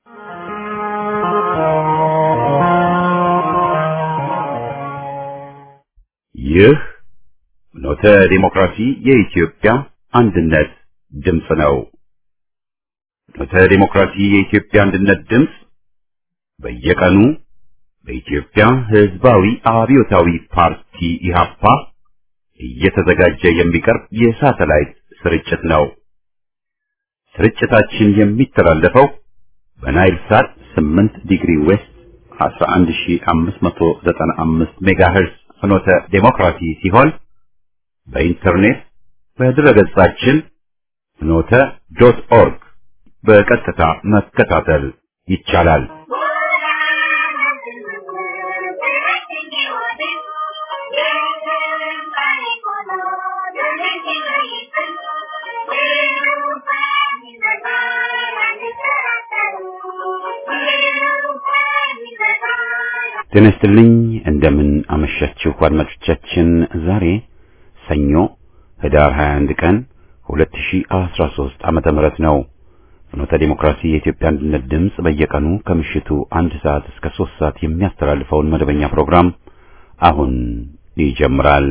ይህ ኖተ ዲሞክራሲ የኢትዮጵያ አንድነት ድምፅ ነው። ኖተ ዲሞክራሲ የኢትዮጵያ አንድነት ድምፅ በየቀኑ በኢትዮጵያ ሕዝባዊ አብዮታዊ ፓርቲ ኢህአፓ እየተዘጋጀ የሚቀርብ የሳተላይት ስርጭት ነው። ስርጭታችን የሚተላለፈው በናይል ሳት 8 ዲግሪ ዌስት 11595 ሜጋሄርዝ ፍኖተ ዴሞክራሲ ሲሆን በኢንተርኔት በድረገጻችን ፍኖተ ዶት ኦርግ በቀጥታ መከታተል ይቻላል። ጤና ይስጥልኝ። እንደምን አመሻችሁ አድማጮቻችን። ዛሬ ሰኞ ህዳር 21 ቀን 2013 ዓመተ ምህረት ነው። ፍኖተ ዲሞክራሲ የኢትዮጵያ አንድነት ድምፅ በየቀኑ ከምሽቱ አንድ ሰዓት እስከ ሶስት ሰዓት የሚያስተላልፈውን መደበኛ ፕሮግራም አሁን ይጀምራል።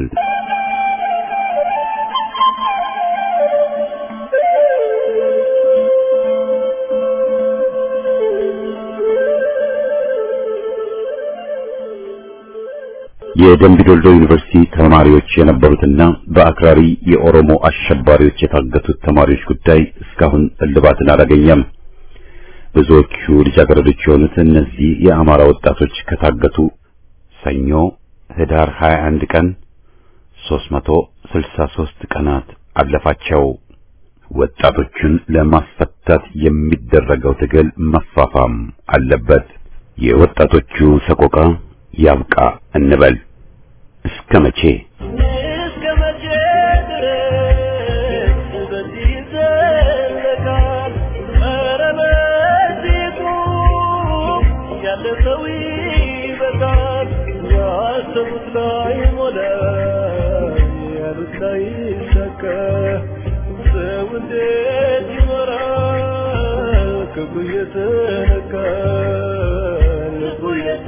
የደምቢዶልዶ ዩኒቨርሲቲ ተማሪዎች የነበሩትና በአክራሪ የኦሮሞ አሸባሪዎች የታገቱት ተማሪዎች ጉዳይ እስካሁን እልባትን አላገኘም። ብዙዎቹ ልጃገረዶች የሆኑት እነዚህ የአማራ ወጣቶች ከታገቱ ሰኞ ህዳር 21 ቀን 363 ቀናት አለፋቸው። ወጣቶቹን ለማስፈታት የሚደረገው ትግል መፋፋም አለበት። የወጣቶቹ ሰቆቃ ያብቃ እንበል። እስከ መቼ እስከ መቼ ድረስ በዚህ ይዘለቃል? ኧረ በዚሁ ያለ ሰው ይበቃል። ያሰቡት ላይ ሞላ፣ ያሉት ላይ ይሳካ። ሰው እንዴት ይኖራል? ክፉ እየተነካ ልቡ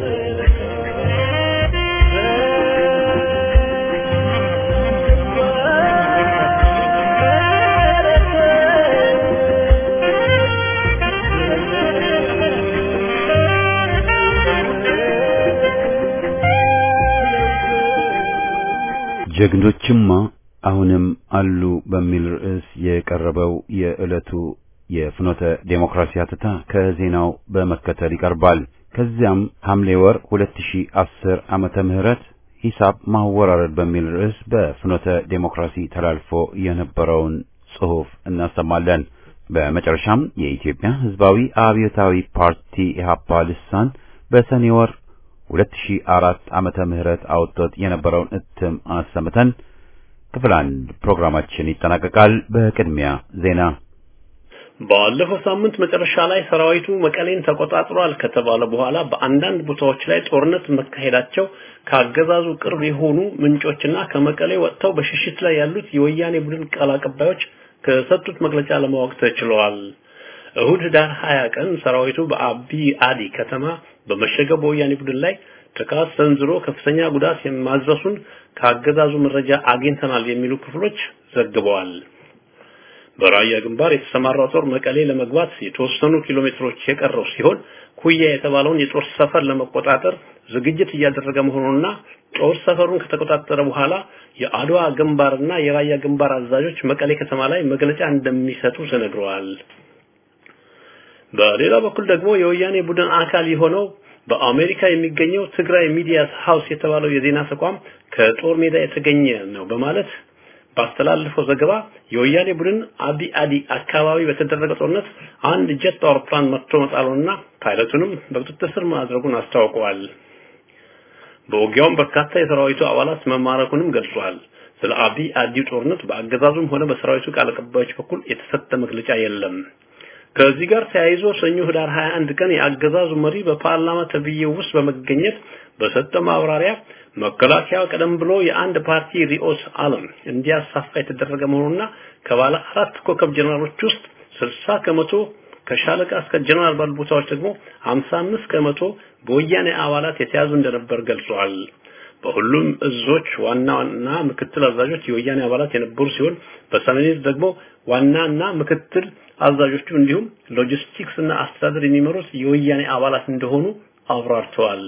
ጀግኖችማ አሁንም አሉ በሚል ርዕስ የቀረበው የዕለቱ የፍኖተ ዴሞክራሲ አትታ ከዜናው በመከተል ይቀርባል። ከዚያም ሐምሌ ወር 2010 ዓመተ ምህረት ሂሳብ ማወራረድ በሚል ርዕስ በፍኖተ ዴሞክራሲ ተላልፎ የነበረውን ጽሑፍ እናሰማለን። በመጨረሻም የኢትዮጵያ ሕዝባዊ አብዮታዊ ፓርቲ ኢህአፓ ልሳን በሰኔ ወር 2004 ዓመተ ምህረት አውጥቶት የነበረውን እትም አሰምተን ክፍል አንድ ፕሮግራማችን ይጠናቀቃል። በቅድሚያ ዜና። ባለፈው ሳምንት መጨረሻ ላይ ሰራዊቱ መቀሌን ተቆጣጥሯል ከተባለ በኋላ በአንዳንድ ቦታዎች ላይ ጦርነት መካሄዳቸው ከአገዛዙ ቅርብ የሆኑ ምንጮችና ከመቀሌ ወጥተው በሽሽት ላይ ያሉት የወያኔ ቡድን ቃል አቀባዮች ከሰጡት መግለጫ ለማወቅ ተችሏል። እሁድ ህዳር 20 ቀን ሰራዊቱ በአቢ አዲ ከተማ በመሸገው በወያኔ ቡድን ላይ ጥቃት ሰንዝሮ ከፍተኛ ጉዳት ማድረሱን ከአገዛዙ መረጃ አግኝተናል የሚሉ ክፍሎች ዘግበዋል። በራያ ግንባር የተሰማራው ጦር መቀሌ ለመግባት የተወሰኑ ኪሎ ሜትሮች የቀረው ሲሆን ኩያ የተባለውን የጦር ሰፈር ለመቆጣጠር ዝግጅት እያደረገ መሆኑንና ጦር ሰፈሩን ከተቆጣጠረ በኋላ የአድዋ ግንባርና የራያ ግንባር አዛዦች መቀሌ ከተማ ላይ መግለጫ እንደሚሰጡ ተነግረዋል። በሌላ በኩል ደግሞ የወያኔ ቡድን አካል የሆነው በአሜሪካ የሚገኘው ትግራይ ሚዲያ ሃውስ የተባለው የዜና ተቋም ከጦር ሜዳ የተገኘ ነው በማለት ባስተላለፈው ዘገባ የወያኔ ቡድን አቢ አዲ አካባቢ በተደረገ ጦርነት አንድ ጀት አውሮፕላን መጥቶ መጣሉንና ፓይለቱንም በቁጥጥር ስር ማድረጉን አስታውቀዋል። በውጊያውም በርካታ የሰራዊቱ አባላት መማረኩንም ገልጿል። ስለ አቢ አዲ ጦርነት በአገዛዙም ሆነ በሰራዊቱ ቃል አቀባዮች በኩል የተሰጠ መግለጫ የለም። ከዚህ ጋር ተያይዞ ሰኞ ህዳር 21 ቀን የአገዛዙ መሪ በፓርላማ ተብዬው ውስጥ በመገኘት በሰጠው ማብራሪያ መከላከያ ቀደም ብሎ የአንድ ፓርቲ ሪኦስ ዓለም እንዲያሳፋ የተደረገ መሆኑና ከባለ አራት ኮከብ ጀነራሎች ውስጥ 60 ከመቶ ከሻለቃ እስከ ጀነራል ባሉ ቦታዎች ደግሞ 55 ከመቶ በወያኔ አባላት የተያዙ እንደነበር ገልጿል። በሁሉም እዞች ዋና ዋና ምክትል አዛዦች የወያኔ አባላት የነበሩ ሲሆን በሰሜን ዕዝ ደግሞ ዋናና ምክትል አዛዦቹ እንዲሁም ሎጂስቲክስ እና አስተዳደር የሚመሩት የወያኔ አባላት እንደሆኑ አብራርተዋል።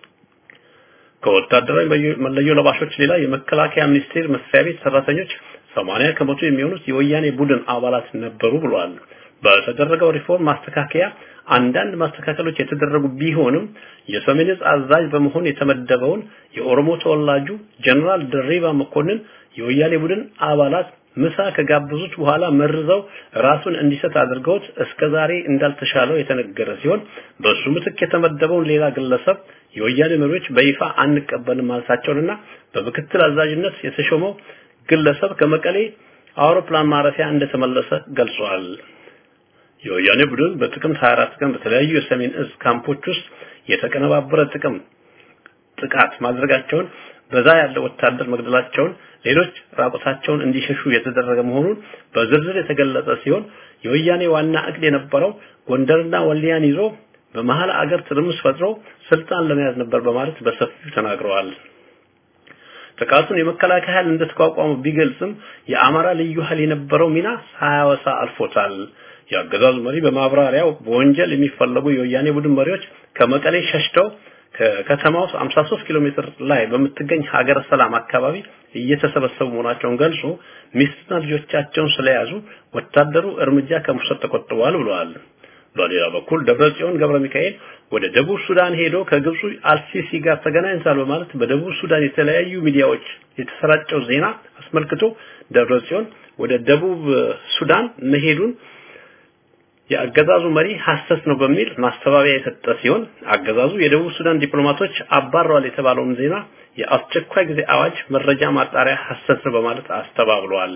ከወታደራዊ መለዮ ለባሾች ሌላ የመከላከያ ሚኒስቴር መስሪያ ቤት ሰራተኞች 80 ከመቶ የሚሆኑት የወያኔ ቡድን አባላት ነበሩ ብሏል። በተደረገው ሪፎርም ማስተካከያ አንዳንድ ማስተካከሎች የተደረጉ ቢሆንም የሰሜን ዕዝ አዛዥ በመሆን የተመደበውን የኦሮሞ ተወላጁ ጀነራል ድሪባ መኮንን የወያኔ ቡድን አባላት ምሳ ከጋበዙት በኋላ መርዘው ራሱን እንዲሰጥ አድርገውት እስከ ዛሬ እንዳልተሻለው የተነገረ ሲሆን በሱ ምትክ የተመደበውን ሌላ ግለሰብ የወያኔ መሪዎች በይፋ አንቀበልም ማለታቸውንና በምክትል አዛዥነት የተሾመው ግለሰብ ከመቀሌ አውሮፕላን ማረፊያ እንደተመለሰ ገልጿል። የወያኔ ቡድን በጥቅምት 24 ቀን በተለያዩ የሰሜን እዝ ካምፖች ውስጥ የተቀነባበረ ጥቅም ጥቃት ማድረጋቸውን በዛ ያለ ወታደር መግደላቸውን ሌሎች ራቁታቸውን እንዲሸሹ የተደረገ መሆኑን በዝርዝር የተገለጸ ሲሆን የወያኔ ዋና እቅድ የነበረው ጎንደርና ወልዲያን ይዞ በመሀል አገር ትርምስ ፈጥሮ ስልጣን ለመያዝ ነበር በማለት በሰፊው ተናግረዋል። ጥቃቱን የመከላከያ ኃይል እንደተቋቋመ ቢገልጽም የአማራ ልዩ ኃይል የነበረው ሚና ሳያወሳ አልፎታል። የአገዛዙ መሪ በማብራሪያው በወንጀል የሚፈለጉ የወያኔ ቡድን መሪዎች ከመቀሌ ሸሽተው ከከተማው 53 ኪሎ ሜትር ላይ በምትገኝ ሀገረ ሰላም አካባቢ እየተሰበሰቡ መሆናቸውን ገልጾ ሚስትና ልጆቻቸውን ስለያዙ ወታደሩ እርምጃ ከመውሰድ ተቆጥበዋል ብለዋል። በሌላ በኩል ደብረጽዮን ገብረ ሚካኤል ወደ ደቡብ ሱዳን ሄዶ ከግብፁ አልሲሲ ጋር ተገናኝቷል በማለት በደቡብ ሱዳን የተለያዩ ሚዲያዎች የተሰራጨው ዜና አስመልክቶ ደብረጽዮን ወደ ደቡብ ሱዳን መሄዱን የአገዛዙ መሪ ሐሰት ነው በሚል ማስተባበያ የሰጠ ሲሆን አገዛዙ የደቡብ ሱዳን ዲፕሎማቶች አባረዋል የተባለውን ዜና የአስቸኳይ ጊዜ አዋጅ መረጃ ማጣሪያ ሐሰት ነው በማለት አስተባብሏል።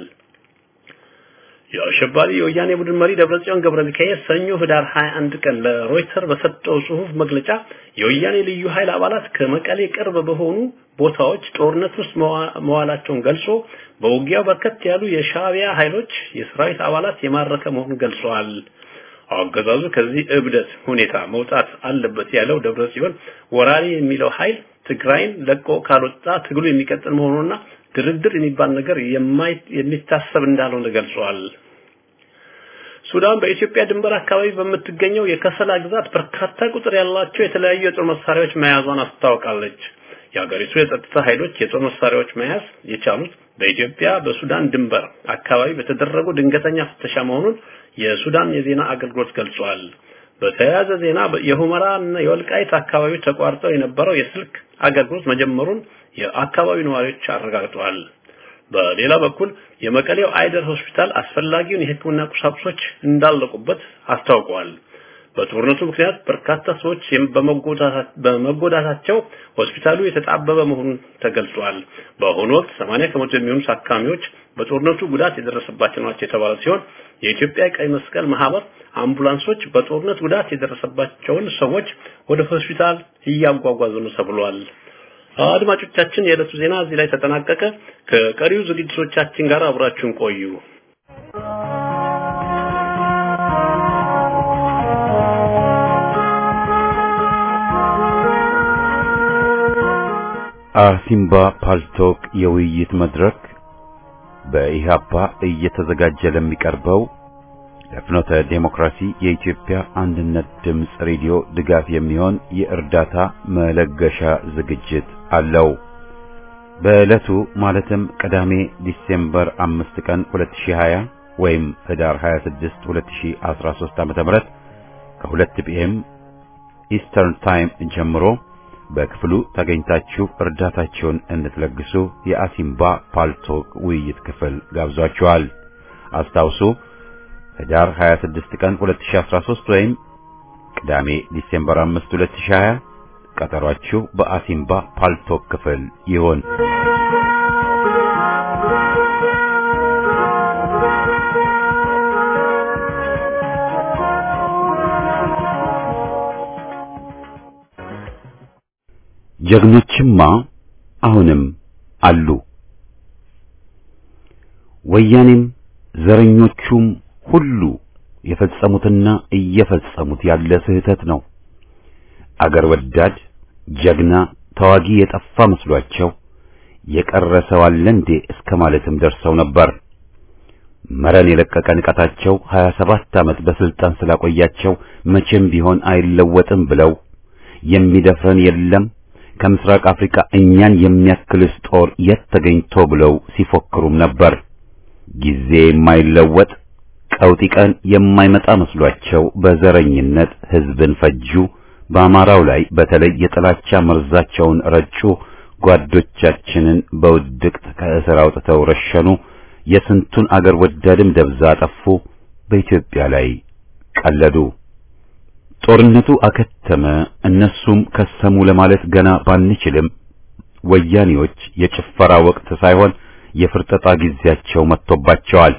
የአሸባሪ የወያኔ ቡድን መሪ ደብረጽዮን ገብረ ሚካኤል ሰኞ ህዳር 21 ቀን ለሮይተር በሰጠው ጽሁፍ መግለጫ የወያኔ ልዩ ኃይል አባላት ከመቀሌ ቅርብ በሆኑ ቦታዎች ጦርነት ውስጥ መዋላቸውን ገልጾ በውጊያው በርከት ያሉ የሻዕቢያ ኃይሎች የሰራዊት አባላት የማረከ መሆኑን ገልጸዋል። አገዛዙ ከዚህ እብደት ሁኔታ መውጣት አለበት ያለው ደብረ ሲሆን ወራሪ የሚለው ኃይል ትግራይን ለቆ ካልወጣ ትግሉ የሚቀጥል መሆኑንና ድርድር የሚባል ነገር የሚታሰብ እንዳልሆነ ገልጿል። ሱዳን በኢትዮጵያ ድንበር አካባቢ በምትገኘው የከሰላ ግዛት በርካታ ቁጥር ያላቸው የተለያዩ የጦር መሳሪያዎች መያዟን አስታውቃለች። የሀገሪቱ የጸጥታ ኃይሎች የጦር መሳሪያዎች መያዝ የቻሉት በኢትዮጵያ በሱዳን ድንበር አካባቢ በተደረጉ ድንገተኛ ፍተሻ መሆኑን የሱዳን የዜና አገልግሎት ገልጿል። በተያያዘ ዜና የሁመራ እና የወልቃይት አካባቢዎች ተቋርጠው የነበረው የስልክ አገልግሎት መጀመሩን የአካባቢው ነዋሪዎች አረጋግጠዋል። በሌላ በኩል የመቀሌው አይደር ሆስፒታል አስፈላጊውን የሕክምና ቁሳቁሶች እንዳለቁበት አስታውቀዋል። በጦርነቱ ምክንያት በርካታ ሰዎች በመጎዳታቸው ሆስፒታሉ የተጣበበ መሆኑን ተገልጿል። በአሁኑ ወቅት 80 ከመቶ የሚሆኑ ታካሚዎች በጦርነቱ ጉዳት የደረሰባቸው ናቸው የተባለ ሲሆን የኢትዮጵያ ቀይ መስቀል ማህበር አምቡላንሶች በጦርነት ጉዳት የደረሰባቸውን ሰዎች ወደ ሆስፒታል እያጓጓዙ ነው ተብሏል። አድማጮቻችን፣ የዕለቱ ዜና እዚህ ላይ ተጠናቀቀ። ከቀሪው ዝግጅቶቻችን ጋር አብራችሁን ቆዩ። አሲምባ ፓልቶክ የውይይት መድረክ በኢሃፓ እየተዘጋጀ ለሚቀርበው ለፍኖተ ዴሞክራሲ የኢትዮጵያ አንድነት ድምፅ ሬዲዮ ድጋፍ የሚሆን የእርዳታ መለገሻ ዝግጅት አለው። በዕለቱ ማለትም ቅዳሜ ዲሴምበር 5 ቀን 2020 ወይም ህዳር 26 2013 ዓ.ም ከ2 ፒኤም ኢስተርን ታይም ጀምሮ በክፍሉ ተገኝታችሁ እርዳታችሁን እንድትለግሱ የአሲምባ ፓልቶክ ውይይት ክፍል ጋብዟችኋል። አስታውሱ ህዳር 26 ቀን 2013 ወይም ቅዳሜ ዲሴምበር 5 2020 ቀጠሯችሁ በአሲምባ ፓልቶክ ክፍል ይሁን። ጀግኖችማ አሁንም አሉ። ወያኔም ዘረኞቹም ሁሉ የፈጸሙትና እየፈጸሙት ያለ ስህተት ነው። አገር ወዳድ ጀግና ተዋጊ የጠፋ መስሏቸው የቀረ ሰው አለ እንዴ እስከ ማለትም ደርሰው ነበር። መረን የለቀቀ ንቀታቸው 27 ዓመት በስልጣን ስላቆያቸው መቼም ቢሆን አይለወጥም ብለው የሚደፍረን የለም ከምስራቅ አፍሪካ እኛን የሚያክልስ ጦር የት ተገኝቶ ብለው ሲፎክሩም ነበር። ጊዜ የማይለወጥ ቀውጢ ቀን የማይመጣ መስሏቸው በዘረኝነት ሕዝብን ፈጁ። በአማራው ላይ በተለይ የጥላቻ መርዛቸውን ረጩ። ጓዶቻችንን በውድቅት ከእስር አውጥተው ረሸኑ። የስንቱን አገር ወዳድም ደብዛ አጠፉ። በኢትዮጵያ ላይ ቀለዱ። ጦርነቱ አከተመ፣ እነሱም ከሰሙ ለማለት ገና ባንችልም ወያኔዎች የጭፈራ ወቅት ሳይሆን የፍርጠጣ ጊዜያቸው መጥቶባቸዋል።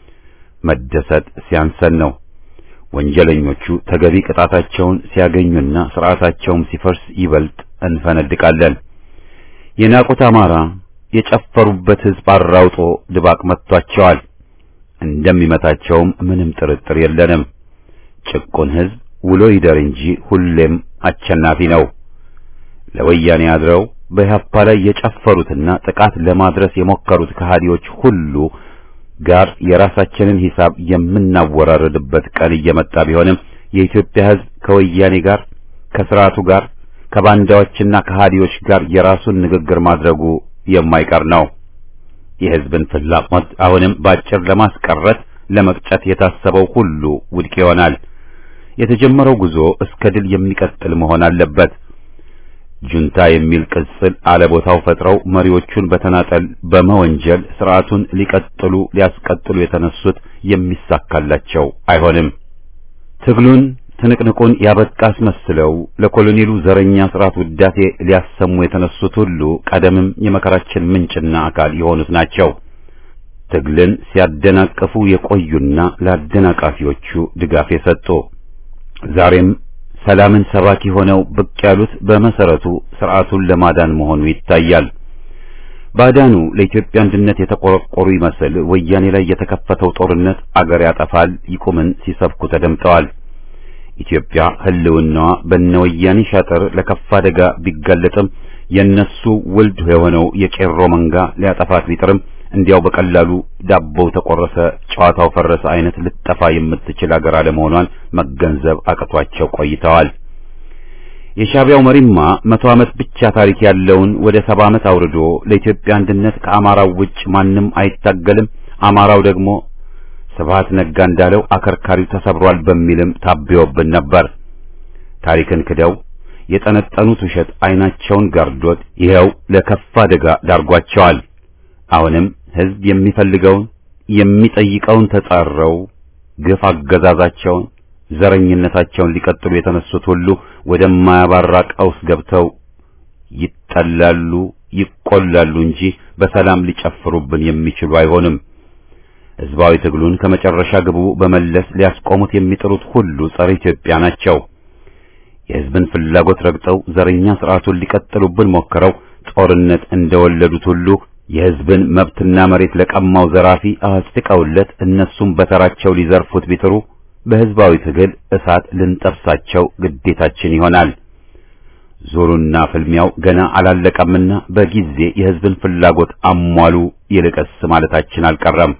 መደሰት ሲያንሰን ነው። ወንጀለኞቹ ተገቢ ቅጣታቸውን ሲያገኙና ስርዓታቸውም ሲፈርስ ይበልጥ እንፈነድቃለን። የናቁት አማራ የጨፈሩበት ሕዝብ አራውጦ ድባቅ መጥቷቸዋል። እንደሚመታቸውም ምንም ጥርጥር የለንም። ጭቁን ሕዝብ ውሎ ይደር እንጂ ሁሌም አሸናፊ ነው። ለወያኔ አድረው በኢህአፓ ላይ የጨፈሩትና ጥቃት ለማድረስ የሞከሩት ከሃዲዎች ሁሉ ጋር የራሳችንን ሂሳብ የምናወራረድበት ቀን እየመጣ ቢሆንም የኢትዮጵያ ሕዝብ ከወያኔ ጋር ከስርዓቱ ጋር ከባንዳዎችና ከሃዲዎች ጋር የራሱን ንግግር ማድረጉ የማይቀር ነው። የሕዝብን ፍላጎት አሁንም ባጭር ለማስቀረት ለመቅጨት የታሰበው ሁሉ ውድቅ ይሆናል። የተጀመረው ጉዞ እስከ ድል የሚቀጥል መሆን አለበት። ጁንታ የሚል ቅጽል አለቦታው ፈጥረው መሪዎቹን በተናጠል በመወንጀል ስርዓቱን ሊቀጥሉ ሊያስቀጥሉ የተነሱት የሚሳካላቸው አይሆንም። ትግሉን ትንቅንቁን ያበቃ አስመስለው ለኮሎኔሉ ዘረኛ ስርዓት ውዳሴ ሊያሰሙ የተነሱት ሁሉ ቀደምም የመከራችን ምንጭና አካል የሆኑት ናቸው። ትግልን ሲያደናቅፉ የቆዩና ለአደናቃፊዎቹ ድጋፍ የሰጡ ዛሬም ሰላምን ሰባኪ ሆነው ብቅ ያሉት በመሰረቱ ስርዓቱን ለማዳን መሆኑ ይታያል። ባዳኑ ለኢትዮጵያ አንድነት የተቆረቆሩ ይመስል ወያኔ ላይ የተከፈተው ጦርነት አገር ያጠፋል ይቁምን ሲሰብኩ ተደምጠዋል። ኢትዮጵያ ሕልውናዋ በነ ወያኔ ሻጥር ለከፋ አደጋ ቢጋለጥም የነሱ ውልድ የሆነው የቄሮ መንጋ ሊያጠፋት ቢጥርም እንዲያው በቀላሉ ዳቦው ተቆረሰ፣ ጨዋታው ፈረሰ አይነት ልጠፋ የምትችል አገር አለመሆኗን መገንዘብ አቅቷቸው ቆይተዋል። የሻዕቢያው መሪማ መቶ ዓመት ብቻ ታሪክ ያለውን ወደ ሰባ ዓመት አውርዶ ለኢትዮጵያ አንድነት ከአማራው ውጭ ማንም አይታገልም፣ አማራው ደግሞ ስብሐት ነጋ እንዳለው አከርካሪው ተሰብሯል በሚልም ታብዮብን ነበር። ታሪክን ክደው የጠነጠኑት ውሸት ዓይናቸውን ጋርዶት ይኸው ለከፋ አደጋ ዳርጓቸዋል። አሁንም ሕዝብ የሚፈልገውን የሚጠይቀውን ተጻረው ግፍ አገዛዛቸውን ዘረኝነታቸውን ሊቀጥሉ የተነሱት ሁሉ ወደማያባራ ቀውስ ገብተው ይጠላሉ፣ ይቆላሉ እንጂ በሰላም ሊጨፍሩብን የሚችሉ አይሆንም። ሕዝባዊ ትግሉን ከመጨረሻ ግቡ በመለስ ሊያስቆሙት የሚጥሩት ሁሉ ጸረ ኢትዮጵያ ናቸው። የሕዝብን ፍላጎት ረግጠው ዘረኛ ስርዓቱን ሊቀጥሉብን ሞክረው ጦርነት እንደወለዱት ሁሉ የሕዝብን መብትና መሬት ለቀማው ዘራፊ አስጥቀውለት እነሱም በተራቸው ሊዘርፉት ቢጥሩ በሕዝባዊ ትግል እሳት ልንጠብሳቸው ግዴታችን ይሆናል። ዙሩና ፍልሚያው ገና አላለቀምና በጊዜ የሕዝብን ፍላጎት አሟሉ ይልቀስ ማለታችን አልቀረም።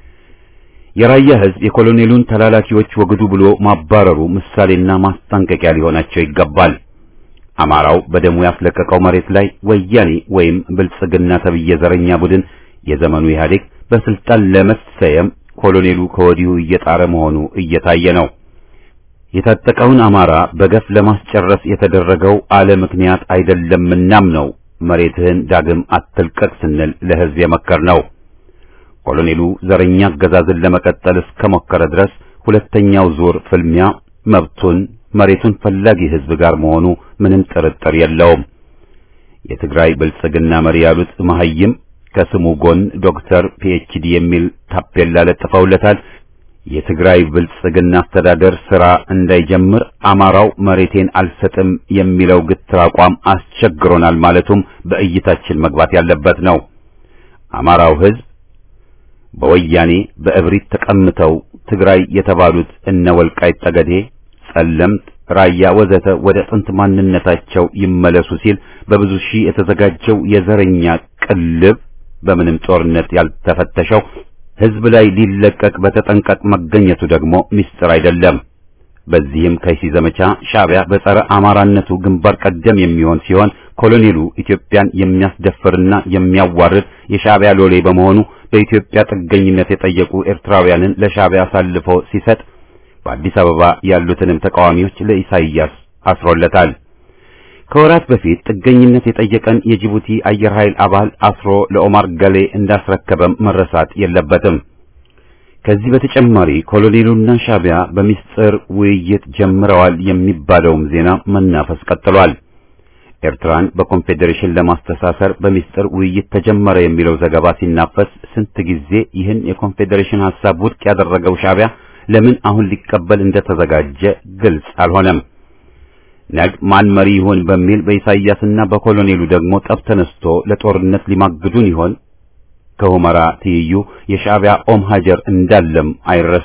የራያ ሕዝብ የኮሎኔሉን ተላላኪዎች ወግዱ ብሎ ማባረሩ ምሳሌና ማስጠንቀቂያ ሊሆናቸው ይገባል። አማራው በደሙ ያስለቀቀው መሬት ላይ ወያኔ ወይም ብልጽግና ተብዬ ዘረኛ ቡድን የዘመኑ ኢህአዴግ በስልጣን ለመሰየም ኮሎኔሉ ከወዲሁ እየጣረ መሆኑ እየታየ ነው። የታጠቀውን አማራ በገፍ ለማስጨረስ የተደረገው አለ ምክንያት አይደለምናም ነው መሬትህን ዳግም አትልቀቅ ስንል ለሕዝብ የመከር ነው። ኮሎኔሉ ዘረኛ አገዛዝን ለመቀጠል እስከሞከረ ድረስ ሁለተኛው ዙር ፍልሚያ መብቱን መሬቱን ፈላጊ ሕዝብ ጋር መሆኑ ምንም ጥርጥር የለውም። የትግራይ ብልጽግና መሪ ያሉት መሐይም ከስሙ ጎን ዶክተር ፒኤችዲ የሚል ታፔላ ለጥፈውለታል። የትግራይ ብልጽግና አስተዳደር ስራ እንዳይጀምር አማራው መሬቴን አልሰጥም የሚለው ግትር አቋም አስቸግሮናል ማለቱም በእይታችን መግባት ያለበት ነው። አማራው ሕዝብ በወያኔ በእብሪት ተቀምተው ትግራይ የተባሉት እነ ወልቃይት ጠገዴ፣ ጸለምት፣ ራያ ወዘተ ወደ ጥንት ማንነታቸው ይመለሱ ሲል በብዙ ሺህ የተዘጋጀው የዘረኛ ቅልብ በምንም ጦርነት ያልተፈተሸው ሕዝብ ላይ ሊለቀቅ በተጠንቀቅ መገኘቱ ደግሞ ምስጢር አይደለም። በዚህም ከይሲ ዘመቻ ሻዕቢያ በጸረ አማራነቱ ግንባር ቀደም የሚሆን ሲሆን ኮሎኔሉ ኢትዮጵያን የሚያስደፍርና የሚያዋርድ የሻዕቢያ ሎሌ በመሆኑ በኢትዮጵያ ጥገኝነት የጠየቁ ኤርትራውያንን ለሻዕቢያ አሳልፎ ሲሰጥ በአዲስ አበባ ያሉትንም ተቃዋሚዎች ለኢሳይያስ አስሮለታል። ከወራት በፊት ጥገኝነት የጠየቀን የጅቡቲ አየር ኃይል አባል አስሮ ለኦማር ገሌ እንዳስረከበም መረሳት የለበትም። ከዚህ በተጨማሪ ኮሎኔሉና ሻዕቢያ በሚስጥር ውይይት ጀምረዋል የሚባለውም ዜና መናፈስ ቀጥሏል። ኤርትራን በኮንፌዴሬሽን ለማስተሳሰር በሚስጥር ውይይት ተጀመረ የሚለው ዘገባ ሲናፈስ ስንት ጊዜ ይህን የኮንፌዴሬሽን ሐሳብ ውድቅ ያደረገው ሻዕቢያ ለምን አሁን ሊቀበል እንደተዘጋጀ ግልጽ አልሆነም። ነግ ማን መሪ ይሆን በሚል በኢሳይያስና በኮሎኔሉ ደግሞ ጠብ ተነስቶ ለጦርነት ሊማግዱን ይሆን? ከሁመራ ትይዩ የሻዕቢያ ኦም ሀጀር እንዳለም አይረሳ።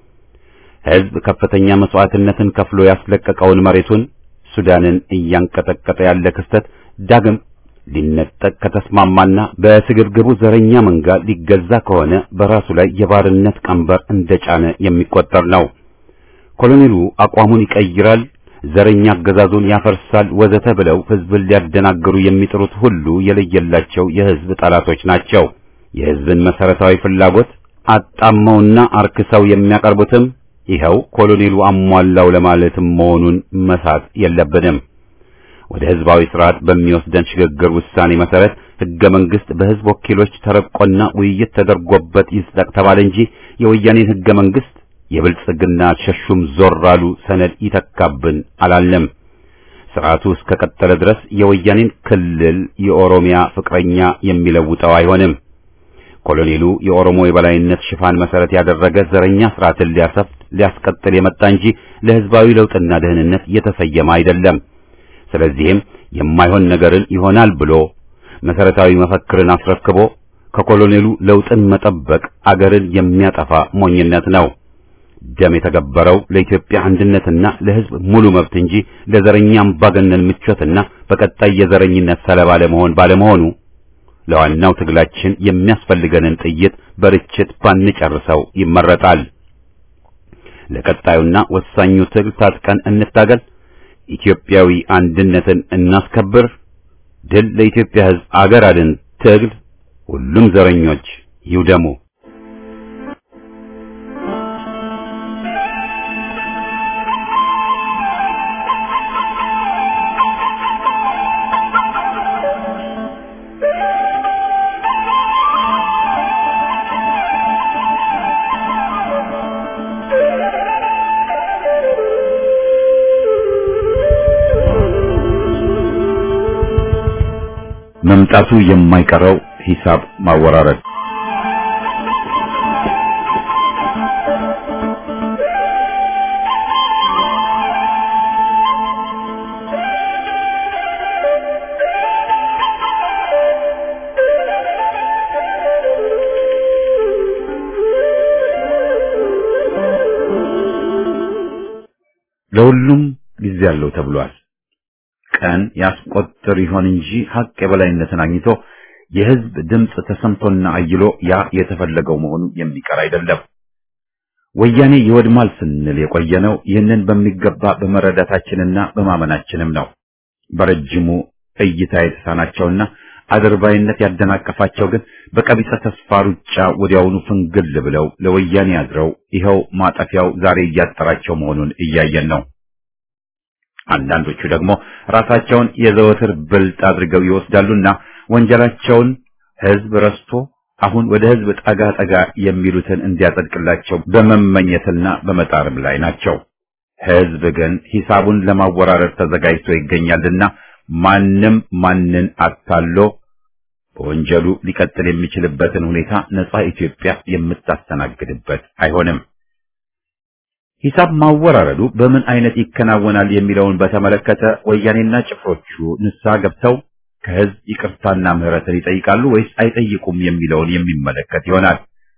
ሕዝብ ከፍተኛ መስዋዕትነትን ከፍሎ ያስለቀቀውን መሬቱን ሱዳንን እያንቀጠቀጠ ያለ ክስተት ዳግም ሊነጠቅ ከተስማማና በስግብግቡ ዘረኛ መንጋ ሊገዛ ከሆነ በራሱ ላይ የባርነት ቀንበር እንደጫነ የሚቆጠር ነው። ኮሎኔሉ አቋሙን ይቀይራል፣ ዘረኛ አገዛዙን ያፈርሳል፣ ወዘተ ብለው ሕዝብን ሊያደናግሩ የሚጥሩት ሁሉ የለየላቸው የሕዝብ ጠላቶች ናቸው። የሕዝብን መሰረታዊ ፍላጎት አጣመውና አርክሰው የሚያቀርቡትም ይኸው ኮሎኔሉ አሟላው ለማለትም መሆኑን መሳት የለብንም። ወደ ሕዝባዊ ስርዓት በሚወስደን ሽግግር ውሳኔ መሰረት ሕገ መንግሥት በሕዝብ ወኪሎች ተረቆና ውይይት ተደርጎበት ይጽደቅ ተባለ እንጂ የወያኔን ሕገ መንግሥት የብልጽግና ሸሹም ዞር አሉ ሰነድ ይተካብን አላልንም። ስርዓቱ እስከ ቀጠለ ድረስ የወያኔን ክልል የኦሮሚያ ፍቅረኛ የሚለውጠው አይሆንም። ኮሎኔሉ የኦሮሞ የበላይነት ሽፋን መሰረት ያደረገ ዘረኛ ስርዓትን ሊያሰፍት ሊያስቀጥል የመጣ እንጂ ለሕዝባዊ ለውጥና ደህንነት የተሰየመ አይደለም። ስለዚህም የማይሆን ነገርን ይሆናል ብሎ መሰረታዊ መፈክርን አስረክቦ ከኮሎኔሉ ለውጥን መጠበቅ አገርን የሚያጠፋ ሞኝነት ነው። ደም የተገበረው ለኢትዮጵያ አንድነትና ለሕዝብ ሙሉ መብት እንጂ ለዘረኛ አምባገነን ምቾትና በቀጣይ የዘረኝነት ሰለባ ለመሆን ባለመሆኑ ለዋናው ትግላችን የሚያስፈልገንን ጥይት በርችት ባንጨርሰው ይመረጣል። ለቀጣዩና ወሳኙ ትግል ታጥቀን እንታገል። ኢትዮጵያዊ አንድነትን እናስከብር። ድል ለኢትዮጵያ ሕዝብ፣ አገር አድን ትግል። ሁሉም ዘረኞች ይውደሙ። መምጣቱ የማይቀረው ሂሳብ ማወራረድ ለሁሉም ጊዜ አለው ተብሏል። ቀን ያስቆጥር ይሆን እንጂ ሀቅ የበላይነትን አግኝቶ የሕዝብ ድምፅ ተሰምቶና አይሎ ያ የተፈለገው መሆኑ የሚቀር አይደለም። ወያኔ ይወድማል ስንል የቆየነው ይህንን በሚገባ በመረዳታችንና በማመናችንም ነው። በረጅሙ እይታ የተሳናቸውና አድርባይነት ያደናቀፋቸው ግን በቀቢጸ ተስፋ ሩጫ ወዲያውኑ ፍንግል ብለው ለወያኔ አድረው ይኸው ማጠፊያው ዛሬ እያጠራቸው መሆኑን እያየን ነው። አንዳንዶቹ ደግሞ ራሳቸውን የዘወትር ብልጥ አድርገው ይወስዳሉና ወንጀላቸውን ሕዝብ ረስቶ አሁን ወደ ሕዝብ ጠጋ ጠጋ የሚሉትን እንዲያጸድቅላቸው በመመኘትና በመጣርም ላይ ናቸው። ሕዝብ ግን ሂሳቡን ለማወራረድ ተዘጋጅቶ ይገኛልና ማንም ማንን አታሎ በወንጀሉ ሊቀጥል የሚችልበትን ሁኔታ ነጻ ኢትዮጵያ የምታስተናግድበት አይሆንም። ሂሳብ ማወራረዱ በምን አይነት ይከናወናል የሚለውን በተመለከተ ወያኔና ጭፍሮቹ ንስሐ ገብተው ከሕዝብ ይቅርታና ምሕረትን ይጠይቃሉ ወይስ አይጠይቁም የሚለውን የሚመለከት ይሆናል።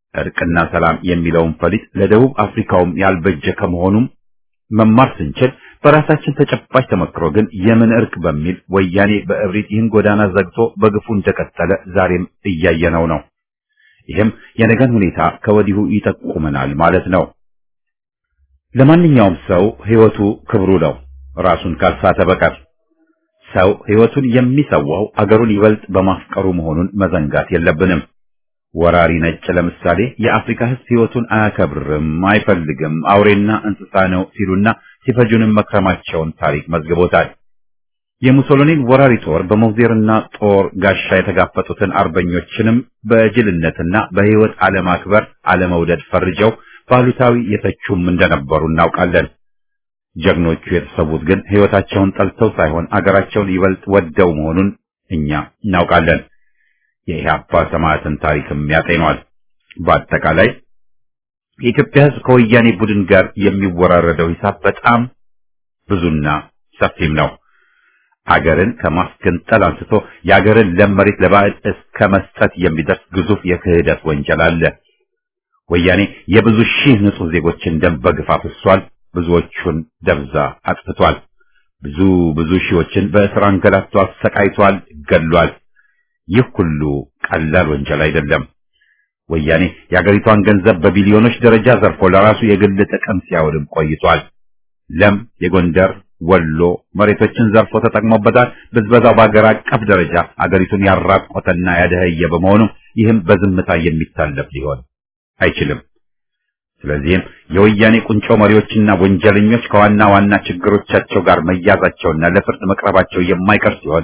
እርቅና ሰላም የሚለውን ፈሊጥ ለደቡብ አፍሪካውም ያልበጀ ከመሆኑም መማር ስንችል በራሳችን ተጨባጭ ተመክሮ ግን የምን እርቅ በሚል ወያኔ በእብሪት ይህን ጎዳና ዘግቶ በግፉ እንደቀጠለ ዛሬም እያየነው ነው። ይህም የነገን ሁኔታ ከወዲሁ ይጠቁመናል ማለት ነው። ለማንኛውም ሰው ሕይወቱ ክብሩ ነው፣ ራሱን ካልሳተ በቀር። ሰው ሕይወቱን የሚሰዋው አገሩን ይበልጥ በማፍቀሩ መሆኑን መዘንጋት የለብንም። ወራሪ ነጭ ለምሳሌ የአፍሪካ ሕዝብ ሕይወቱን አያከብርም፣ አይፈልግም፣ አውሬና እንስሳ ነው ሲሉና ሲፈጁንም መክረማቸውን ታሪክ መዝግቦታል። የሙሶሎኒን ወራሪ ጦር በሞዜርና ጦር ጋሻ የተጋፈጡትን አርበኞችንም በጅልነትና በሕይወት አለማክበር አለመውደድ ፈርጀው ባሉታዊ የተቹም እንደነበሩ እናውቃለን። ጀግኖቹ የተሰዉት ግን ሕይወታቸውን ጠልተው ሳይሆን አገራቸውን ይበልጥ ወደው መሆኑን እኛ እናውቃለን። የኢህአፓ ሰማዕትን ታሪክም ያጤኗል። በአጠቃላይ የኢትዮጵያ ሕዝብ ከወያኔ ቡድን ጋር የሚወራረደው ሂሳብ በጣም ብዙና ሰፊም ነው። አገርን ከማስገንጠል አንስቶ የአገርን ለም መሬት ለባዕድ እስከ መስጠት የሚደርስ ግዙፍ የክህደት ወንጀል አለ። ወያኔ የብዙ ሺህ ንጹህ ዜጎችን ደም በግፍ አፍሷል። ብዙዎቹን ደብዛ አጥፍቷል። ብዙ ብዙ ሺዎችን በእስር አንገላቶ አሰቃይቷል፣ ገድሏል። ይህ ሁሉ ቀላል ወንጀል አይደለም። ወያኔ የአገሪቷን ገንዘብ በቢሊዮኖች ደረጃ ዘርፎ ለራሱ የግል ጥቅም ሲያውልም ቆይቷል። ለም የጎንደር ወሎ መሬቶችን ዘርፎ ተጠቅሞበታል። ብዝበዛው በአገር አቀፍ ደረጃ አገሪቱን ያራቆተና ያደኸየ በመሆኑ ይህም በዝምታ የሚታለፍ ሊሆን አይችልም። ስለዚህም የወያኔ ቁንጮ መሪዎችና ወንጀለኞች ከዋና ዋና ችግሮቻቸው ጋር መያዛቸውና ለፍርድ መቅረባቸው የማይቀር ሲሆን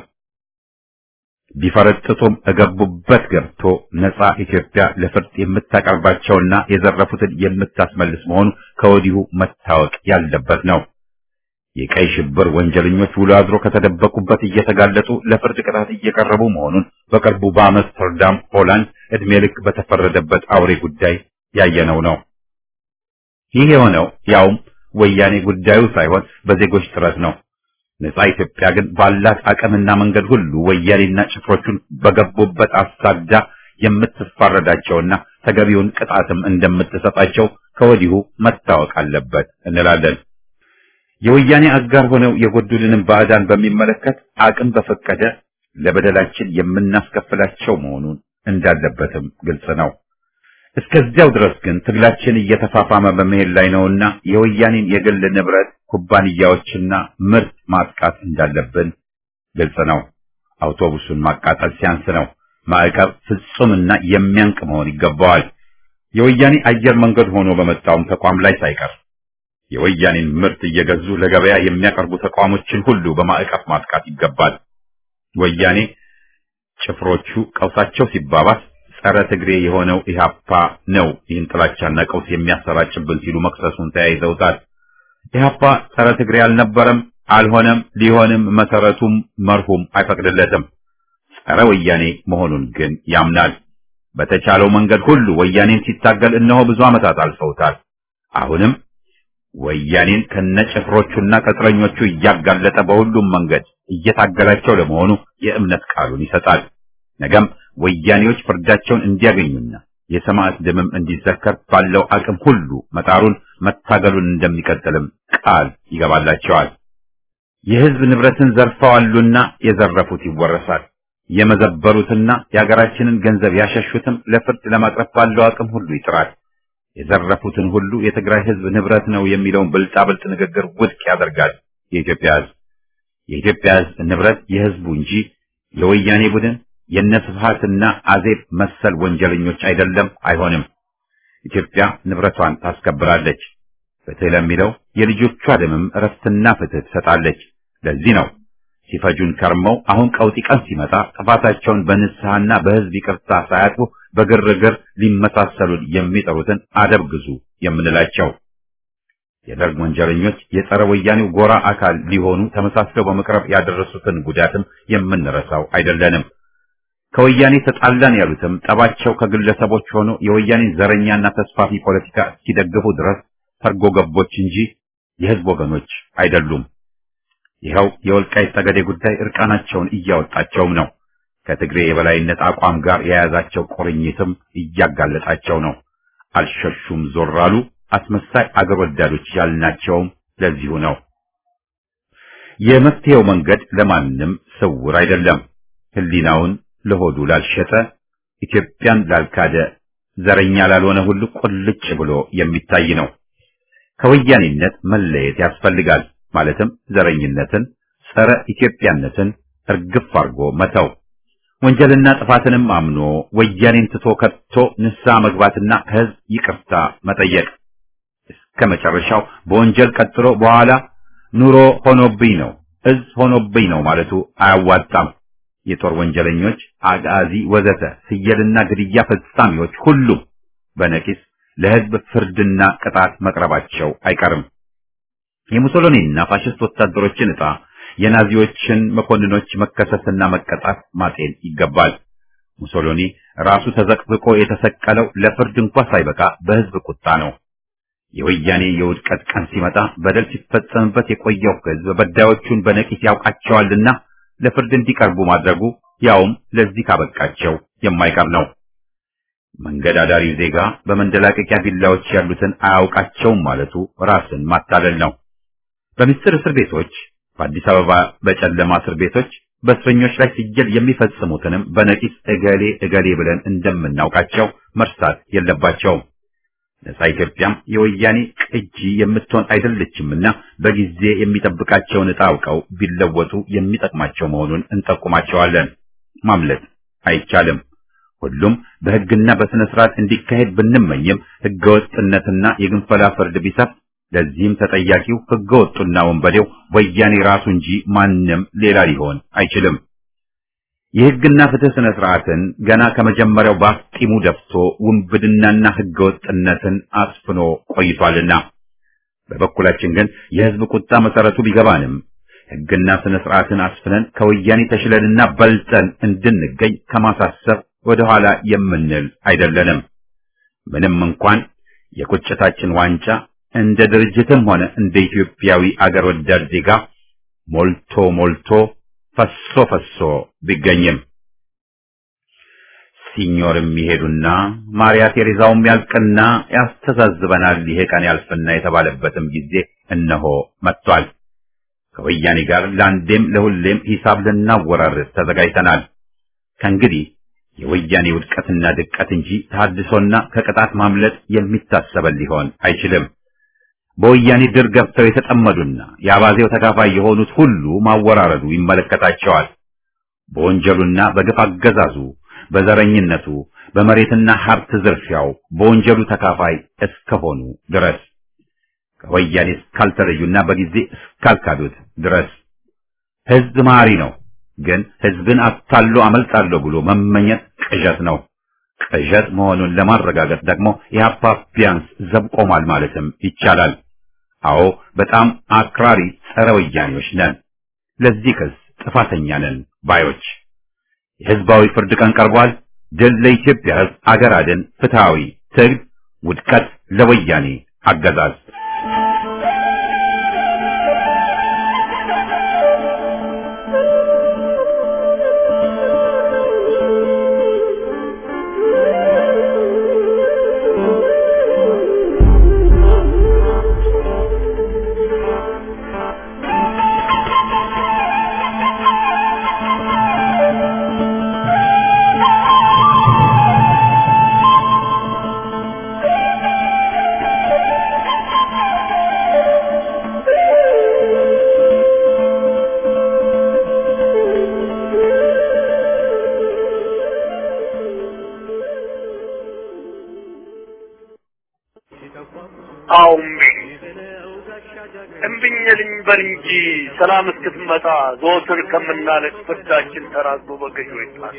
ቢፈረጥጡም እገቡበት ገብቶ ነፃ ኢትዮጵያ ለፍርድ የምታቀርባቸውና የዘረፉትን የምታስመልስ መሆኑ ከወዲሁ መታወቅ ያለበት ነው። የቀይ ሽብር ወንጀለኞች ውሎ አድሮ ከተደበቁበት እየተጋለጡ ለፍርድ ቅጣት እየቀረቡ መሆኑን በቅርቡ በአምስተርዳም ሆላንድ ዕድሜ ልክ በተፈረደበት አውሬ ጉዳይ ያየነው ነው። ይህ የሆነው ያውም ወያኔ ጉዳዩ ሳይሆን በዜጎች ጥረት ነው። ነፃ ኢትዮጵያ ግን ባላት አቅምና መንገድ ሁሉ ወያኔና ጭፍሮቹን በገቡበት አሳዳ የምትፋረዳቸውና ተገቢውን ቅጣትም እንደምትሰጣቸው ከወዲሁ መታወቅ አለበት እንላለን። የወያኔ አጋር ሆነው የጎዱልንም ባዕዳን በሚመለከት አቅም በፈቀደ ለበደላችን የምናስከፍላቸው መሆኑን እንዳለበትም ግልጽ ነው። እስከዚያው ድረስ ግን ትግላችን እየተፋፋመ በመሄድ ላይ ነውና የወያኔን የግል ንብረት ኩባንያዎችና ምርት ማጥቃት እንዳለብን ግልጽ ነው። አውቶቡሱን ማቃጠል ሲያንስ ነው። ማዕቀብ ፍጹምና የሚያንቅ መሆን ይገባዋል። የወያኔ አየር መንገድ ሆኖ በመጣውም ተቋም ላይ ሳይቀር የወያኔን ምርት እየገዙ ለገበያ የሚያቀርቡ ተቋሞችን ሁሉ በማዕቀፍ ማጥቃት ይገባል። ወያኔ ጭፍሮቹ ቀውሳቸው ሲባባስ ጸረ ትግሬ የሆነው ኢህአፓ ነው ይህን ጥላቻና ቀውስ የሚያሰራጭብን ሲሉ መክሰሱን ተያይዘውታል። ኢህአፓ ጸረ ትግሬ አልነበረም፣ አልሆነም፣ ሊሆንም መሰረቱም መርሁም አይፈቅድለትም። ጸረ ወያኔ መሆኑን ግን ያምናል። በተቻለው መንገድ ሁሉ ወያኔን ሲታገል እነሆ ብዙ ዓመታት አልፈውታል። አሁንም ወያኔን ከነጭፍሮቹና ቅጥረኞቹ እያጋለጠ በሁሉም መንገድ እየታገላቸው ለመሆኑ የእምነት ቃሉን ይሰጣል። ነገም ወያኔዎች ፍርዳቸውን እንዲያገኙና የሰማዕት ደምም እንዲዘከር ባለው አቅም ሁሉ መጣሩን መታገሉን እንደሚቀጥልም ቃል ይገባላቸዋል። የሕዝብ ንብረትን ዘርፈዋሉና የዘረፉት ይወረሳል። የመዘበሩትና የሀገራችንን ገንዘብ ያሸሹትም ለፍርድ ለማቅረብ ባለው አቅም ሁሉ ይጥራል። የዘረፉትን ሁሉ የትግራይ ሕዝብ ንብረት ነው የሚለውን ብልጣብልጥ ንግግር ውድቅ ያደርጋል። የኢትዮጵያ ሕዝብ የኢትዮጵያ ሕዝብ ንብረት የሕዝቡ እንጂ የወያኔ ቡድን የነስብሃትና አዜብ መሰል ወንጀለኞች አይደለም፣ አይሆንም። ኢትዮጵያ ንብረቷን ታስከብራለች። ፍትህ ለሚለው የልጆቿ ደምም እረፍትና ፍትህ ትሰጣለች። ለዚህ ነው ሲፈጁን ከርመው አሁን ቀውጢ ቀን ሲመጣ ጥፋታቸውን በንስሐና በሕዝብ ይቅርታ ሳያጥፉ በግርግር ሊመሳሰሉን የሚጠሩትን አደብ ግዙ የምንላቸው። የደርግ ወንጀለኞች የጸረ ወያኔው ጎራ አካል ሊሆኑ ተመሳስለው በመቅረብ ያደረሱትን ጉዳትም የምንረሳው አይደለንም። ከወያኔ ተጣላን ያሉትም ጠባቸው ከግለሰቦች ሆኖ የወያኔን ዘረኛና ተስፋፊ ፖለቲካ እስኪደግፉ ድረስ ሰርጎ ገቦች እንጂ የሕዝብ ወገኖች አይደሉም። ይኸው የወልቃይት ጠገዴ ጉዳይ እርቃናቸውን እያወጣቸውም ነው። ከትግሬ የበላይነት አቋም ጋር የያዛቸው ቁርኝትም እያጋለጣቸው ነው። አልሸሹም ዞር አሉ። አስመሳይ አገር ወዳዶች ያልናቸውም ለዚሁ ነው። የመፍትሄው መንገድ ለማንም ስውር አይደለም። ሕሊናውን ለሆዱ ላልሸጠ፣ ኢትዮጵያን ላልካደ፣ ዘረኛ ላልሆነ ሁሉ ቁልጭ ብሎ የሚታይ ነው። ከወያኔነት መለየት ያስፈልጋል። ማለትም ዘረኝነትን፣ ጸረ ኢትዮጵያነትን እርግፍ አድርጎ መተው፣ ወንጀልና ጥፋትንም አምኖ ወያኔን ትቶ ከቶ ንስሐ መግባትና ከሕዝብ ይቅርታ መጠየቅ እስከ መጨረሻው በወንጀል ቀጥሎ በኋላ ኑሮ ሆኖብኝ ነው እዝ ሆኖብኝ ነው ማለቱ አያዋጣም። የጦር ወንጀለኞች፣ አጋዚ፣ ወዘተ ስየልና ግድያ ፈጻሚዎች ሁሉም በነቂስ ለሕዝብ ፍርድና ቅጣት መቅረባቸው አይቀርም። የሙሶሎኒና ፋሽስት ወታደሮችን ዕጣ የናዚዎችን መኮንኖች መከሰስና መቀጣት ማጤን ይገባል። ሙሶሎኒ ራሱ ተዘቅዝቆ የተሰቀለው ለፍርድ እንኳ ሳይበቃ በሕዝብ ቁጣ ነው። የወያኔ የውድቀት ቀን ሲመጣ በደል ሲፈጸምበት የቆየው ሕዝብ በዳዮቹን በነቂስ ያውቃቸዋልና ለፍርድ እንዲቀርቡ ማድረጉ ያውም ለዚህ ካበቃቸው የማይቀር ነው። መንገድ አዳሪው ዜጋ በመንደላቀቂያ ቢላዎች ያሉትን አያውቃቸውም ማለቱ ራስን ማታለል ነው። በምስጢር እስር ቤቶች፣ በአዲስ አበባ በጨለማ እስር ቤቶች በእስረኞች ላይ ሲጀል የሚፈጽሙትንም በነቂስ እገሌ እገሌ ብለን እንደምናውቃቸው መርሳት የለባቸውም። ነጻ ኢትዮጵያም የወያኔ ቅጂ የምትሆን አይደለችምና በጊዜ የሚጠብቃቸውን ዕጣ አውቀው ቢለወጡ የሚጠቅማቸው መሆኑን እንጠቁማቸዋለን። ማምለጥ አይቻልም። ሁሉም በሕግና በሥነ ሥርዓት እንዲካሄድ ብንመኝም ሕገወጥነትና የግንፈላ ፍርድ ቢሰፍ ለዚህም ተጠያቂው ሕገወጡና ወንበዴው ወያኔ ራሱ እንጂ ማንም ሌላ ሊሆን አይችልም። የሕግና ፍትህ ስነ ስርዓትን ገና ከመጀመሪያው ባፍጢሙ ደፍቶ ውንብድናና ሕገወጥነትን አስፍኖ ቆይቷልና በበኩላችን ግን የሕዝብ ቁጣ መሰረቱ ቢገባንም ሕግና ስነ ስርዓትን አስፍነን ከወያኔ ተሽለንና በልጠን እንድንገኝ ከማሳሰብ ወደ ኋላ የምንል አይደለንም። ምንም እንኳን የቁጭታችን ዋንጫ እንደ ድርጅትም ሆነ እንደ ኢትዮጵያዊ አገር ወዳድ ዜጋ ሞልቶ ሞልቶ ፈሶ ፈሶ ቢገኝም ሲኞርም ይሄዱና ማርያ ቴሬዛውም ያልቅና ያስተዛዝበናል ይሄ ቀን ያልፍና የተባለበትም ጊዜ እነሆ መጥቷል። ከወያኔ ጋር ለአንዴም ለሁሌም ሂሳብ ልናወራርድ ተዘጋጅተናል። ከእንግዲህ የወያኔ ውድቀትና ድቀት እንጂ ተሐድሶና ከቅጣት ማምለጥ የሚታሰበን ሊሆን አይችልም። በወያኔ ድር ገብተው የተጠመዱና የአባዜው ተካፋይ የሆኑት ሁሉ ማወራረዱ ይመለከታቸዋል። በወንጀሉና በግፍ አገዛዙ፣ በዘረኝነቱ፣ በመሬትና ሀብት ዝርፊያው በወንጀሉ ተካፋይ እስከሆኑ ድረስ ከወያኔ እስካልተለዩና በጊዜ እስካልካዱት ድረስ ሕዝብ መሐሪ ነው። ግን ሕዝብን አታሎ አመልጣለሁ ብሎ መመኘት ቅዠት ነው። ቅዠት መሆኑን ለማረጋገጥ ደግሞ የሀፓ ቢያንስ ዘብ ቆሟል ማለትም ይቻላል። አዎ በጣም አክራሪ ጸረ ወያኔዎች ነን። ለዚህ ክስ ጥፋተኛ ነን ባዮች። የሕዝባዊ ፍርድ ቀን ቀርቧል። ድል ለኢትዮጵያ ሕዝብ፣ አገር አድን፣ ፍትሃዊ ትግል፣ ውድቀት ለወያኔ አገዛዝ። አዎ እምቢኝ እምቢኝ ልኝ በል እንጂ ሰላም እስክትመጣ ዘወትር ከምናለቅ ፍርዳችን ተራዝሞ በገዢው ይጣሳ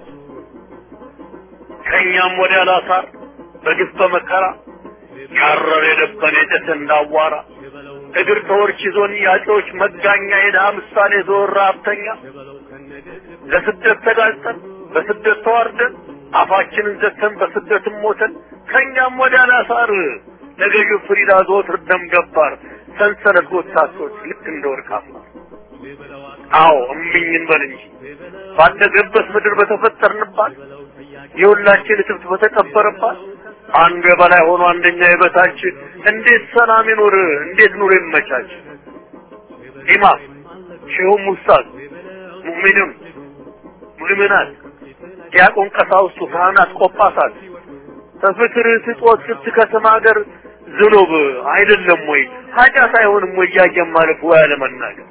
ከእኛም ወዲያ ላሳር በግፍ በመከራ ያረር የደበን የጨሰ እንዳዋራ እግር ተወርች ይዞን ያጮች መጋኛ የድሃ ምሳሌ ዘወር ሀብተኛ ለስደት ተጋልጠን በስደት ተዋርደን አፋችንን ዘግተን በስደትም ሞተን ከእኛም ወዲያ ላሳር ለገዢው ፍሪዳ ዘወትር ደም ገባር ሰንሰለት ጎታቶች ልክ እንደ ወርቅ አፋር አዎ እምቢኝ እንበል እንጂ ባደገበት ምድር በተፈጠርንባት የሁላችን እትብት በተቀበረባት አንዱ የበላይ ሆኖ አንደኛ የበታች እንዴት ሰላም ይኖር? እንዴት ኑሮ ይመቻች? ኢማም ሼሁም ውስታዝ ሙእሚንም ሙእሚናት ዲያቆን ቀሳውስቱ ካህናት ቆጳሳት ከፍቅር ስጦት ስትከስም ሀገር ዝኑብ አይደለም ወይ ኃጢአት አይሆንም ወይ እያየን ማለፍ ወይ አለመናገር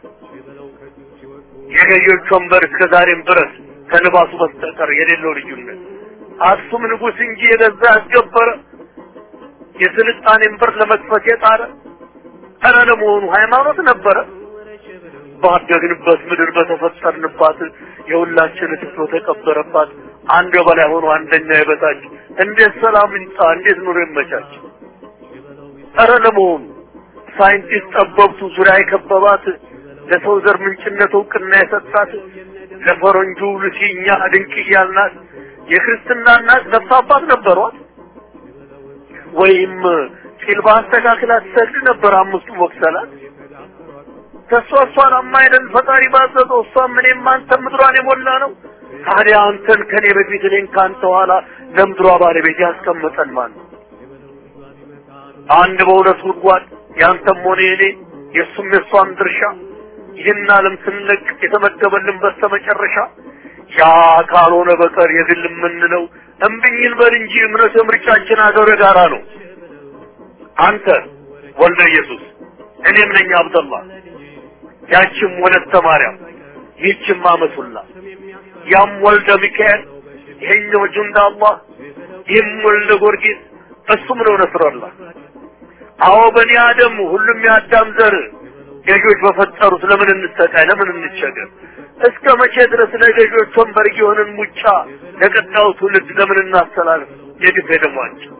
የገዢዎች ወንበር እስከ ዛሬም ድረስ ከልባሱ በስተቀር የሌለው ልዩነት አክሱም ንጉሥ እንጂ የገዛ ያስገበረ የስልጣኔን በር ለመክፈት የጣረ ኧረ ለመሆኑ ሃይማኖት ነበረ? ባደግንበት ምድር በተፈጠርንባት የሁላችን ትቶ ተቀበረባት አንድ በላይ ሆኖ አንደኛ የበታች እንዴት ሰላም ይምጣ? እንዴት ኑሮ ይመቻች? ኧረ ለመሆኑ ሳይንቲስት ጠበብቱ ዙሪያ የከበባት ለሰው ዘር ምንጭነት እውቅና የሰጣት ለፈረንጁ ሉሲ እኛ ድንቅ እያልናት የክርስትና እናት ነፍስ አባት ነበሯት ወይም ጢል በአስተካክላ ትሰግድ ነበር አምስቱ ወቅሰላት ከእሷ እሷን አማይለን ፈጣሪ ባዘዘው እሷም እኔም አንተም ምድሯን የሞላ ነው ታዲያ አንተን ከኔ በፊት እኔን ከአንተ ኋላ ለምድሯ ባለቤት ያስቀመጠን ማን ነው አንድ በሁለት ጉድጓድ ያንተም ሆነ የኔ የእሱም የእሷም ድርሻ ይህን ዓለም ስንለቅ የተመደበልን በስተመጨረሻ ያ ካልሆነ በቀር የግል የምንለው እምብኝን በል እንጂ እምነት ምርጫችን አገር ጋራ ነው። አንተ ወልደ ኢየሱስ እኔም ነኝ አብደላ ያችም ወለተ ማርያም ይህችም አመቱላ ያም ወልደ ሚካኤል ይሄኛው ጁንዳ አላህ ይህም ወልደ ጊዮርጊስ እሱም ነው ነስረላህ። አዎ በኒ አደም ሁሉም የአዳም ዘር ገዢዎች በፈጠሩት ለምን እንሰቃይ? ለምን እንቸገር? እስከ መቼ ድረስ ለገዢዎች ወንበር እየሆንን ሙጫ ለቀጣዩ ትውልድ ለምን እናስተላልፍ? የግፍ ደሟቸው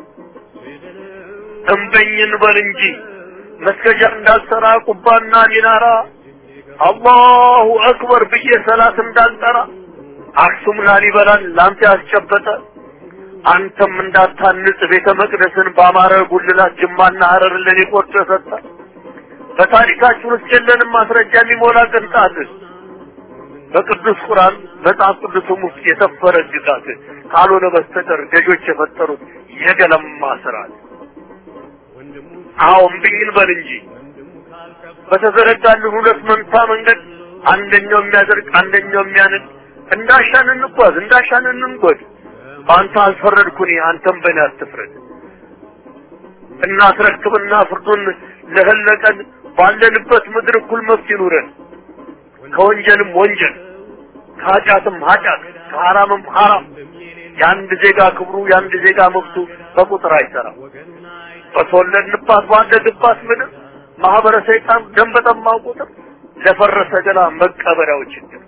እምበኝን በል እንጂ መስገጃ እንዳልሰራ ቁባና ሚናራ አላሁ አክበር ብዬ ሰላት እንዳልጠራ አክሱም ላሊበላን ላንተ ያስጨበጠ አንተም እንዳታንጽ ቤተ መቅደስን በአማረ ጉልላት ጅማና ሀረር ለኔ ቆርጦ የሰጠ በታሪካችን ውስጥ የለንም ማስረጃ የሚሞላ ቅንጣት በቅዱስ ቁርአን መጽሐፍ ቅዱስም ውስጥ የሰፈረ ግዛት ካልሆነ በስተቀር ገዦች የፈጠሩት የገለማ ስርዓት። አዎ እምቢኝ በል እንጂ በተዘረጋልን ሁለት መንታ መንገድ አንደኛው የሚያደርግ አንደኛው የሚያንድ እንዳሻን እንጓዝ እንዳሻን እንንጎድ። በአንተ አልፈረድኩኝ አንተም በእኔ አትፍረድ። እናስረክብና ፍርዱን ለህለቀን ባለንበት ምድር እኩል መብት ይኑረን። ከወንጀልም ወንጀል ከኃጢአትም ኃጢአት ከሐራምም ሐራም የአንድ ዜጋ ክብሩ የአንድ ዜጋ መብቱ በቁጥር አይሰራም። በተወለድንባት ባደግባት ምድር ማህበረ ሰይጣን ደም በጠማው ቁጥር ለፈረሰ ገላ መቀበሪያው ችግር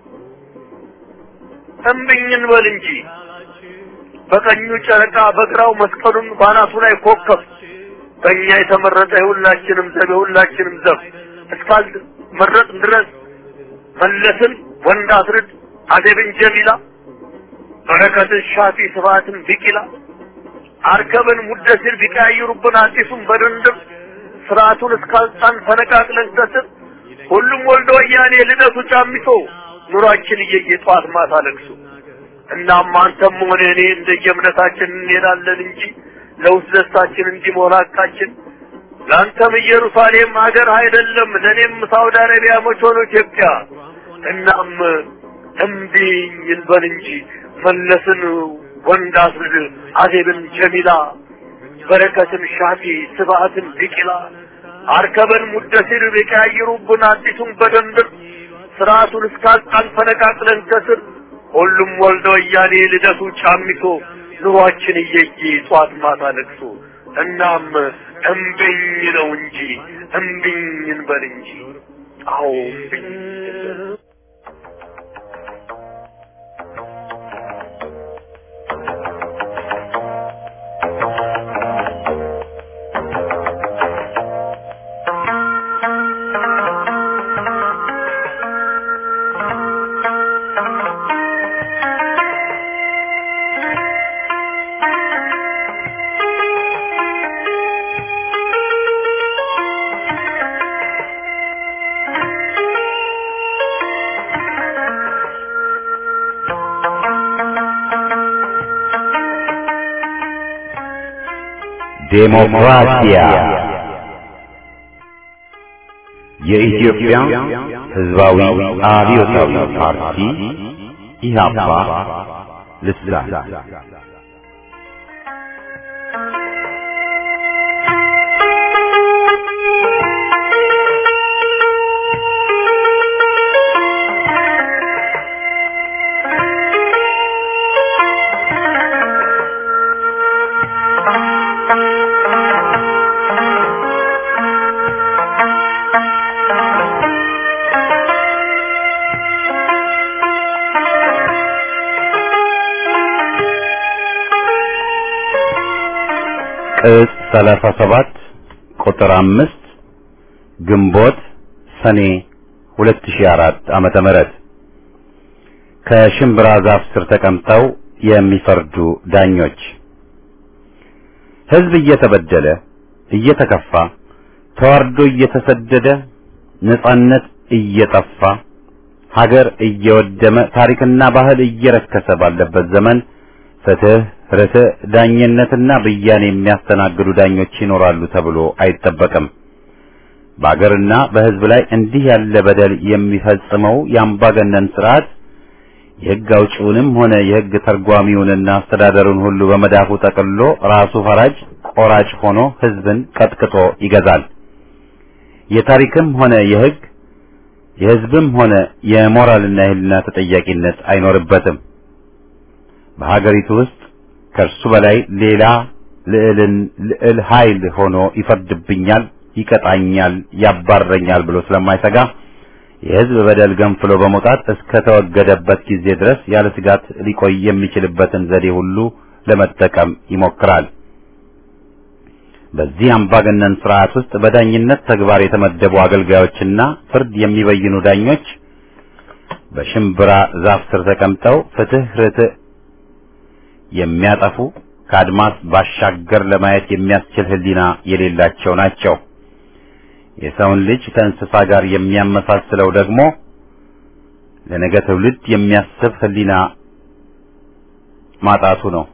እምብኝን በል እንጂ በቀኙ ጨረቃ በግራው መስቀሉን ባናቱ ላይ ኮከብ በእኛ የተመረጠ የሁላችንም ዘብ የሁላችንም ዘብ እስካል መረጥ ድረስ መለስን ወንድ አስርድ አደብን ጀሚላ በረከትን ሻፊ ስብሐትን ቢቂላ አርከብን ሙደሲር ቢቀያይሩብን አዲሱን በድንድም ስርዓቱን እስካልጣን ፈነቃቅለን ከስር ሁሉም ወልዶ ወያኔ ልደቱ ጫሚቶ ኑሯችን እየየ ጠዋት ማታ ለቅሶ እናም አንተም ሆነ እኔ እንደየእምነታችን እንሄዳለን እንጂ ለውስጥ ደስታችን እንዲሞላ ሐቃችን ለአንተም ኢየሩሳሌም ሀገር አይደለም ለእኔም ሳውዲ አረቢያ መች ሆኖ ኢትዮጵያ እናም እምቢኝ እንበል እንጂ መለስን ወንድ አስርድ አዜብን ጀሚላ በረከትን ሻፊ ስብሐትን ቢቂላ አርከበን ሙደሲር ቢቀያይሩብን አዲሱን በደንብ ስርዓቱን እስካልጣን ፈነቃቅለን ከስር ሁሉም ወልደ ወያኔ ልደቱ ጫሚቶ ኑሯችን እየየ ጧት ማታ ለቅሶ እናም እምቢኝ ነው እንጂ እምቢኝ እንበል እንጂ አዎ እምቢኝ ዴሞክራሲያ የኢትዮጵያ ሕዝባዊ አብዮታዊ ፓርቲ ኢህአፓ ልሳን ቅጽ 37 ቁጥር 5 ግንቦት ሰኔ 2004 ዓመተ ምህረት ከሽምብራ ዛፍ ስር ተቀምጠው የሚፈርዱ ዳኞች ሕዝብ እየተበደለ እየተከፋ ተዋርዶ እየተሰደደ ነጻነት እየጠፋ ሀገር እየወደመ ታሪክና ባህል እየረከሰ ባለበት ዘመን ፍትህ፣ ርትዕ፣ ዳኝነትና ብያኔ የሚያስተናግዱ ዳኞች ይኖራሉ ተብሎ አይጠበቅም። በአገርና በሕዝብ ላይ እንዲህ ያለ በደል የሚፈጽመው የአምባገነን ስርዓት የሕግ አውጪውንም ሆነ የሕግ ተርጓሚውንና አስተዳደሩን ሁሉ በመዳፉ ጠቅልሎ ራሱ ፈራጅ ቆራጭ ሆኖ ሕዝብን ቀጥቅጦ ይገዛል። የታሪክም ሆነ የሕግ የሕዝብም ሆነ የሞራልና የሕሊና ተጠያቂነት አይኖርበትም። በሀገሪቱ ውስጥ ከእርሱ በላይ ሌላ ልዕልን ልዕል ኃይል ሆኖ ይፈርድብኛል፣ ይቀጣኛል፣ ያባረኛል ብሎ ስለማይሰጋ የሕዝብ በደል ገንፍሎ በመውጣት እስከ ተወገደበት ጊዜ ድረስ ያለ ስጋት ሊቆይ የሚችልበትን ዘዴ ሁሉ ለመጠቀም ይሞክራል። በዚህ አምባገነን ስርዓት ውስጥ በዳኝነት ተግባር የተመደቡ አገልጋዮችና ፍርድ የሚበይኑ ዳኞች በሽምብራ ዛፍ ስር ተቀምጠው ፍትህ፣ ርትዕ የሚያጠፉ ከአድማስ ባሻገር ለማየት የሚያስችል ሕሊና የሌላቸው ናቸው። የሰውን ልጅ ከእንስሳ ጋር የሚያመሳስለው ደግሞ ለነገ ትውልድ የሚያስብ ሕሊና ማጣቱ ነው።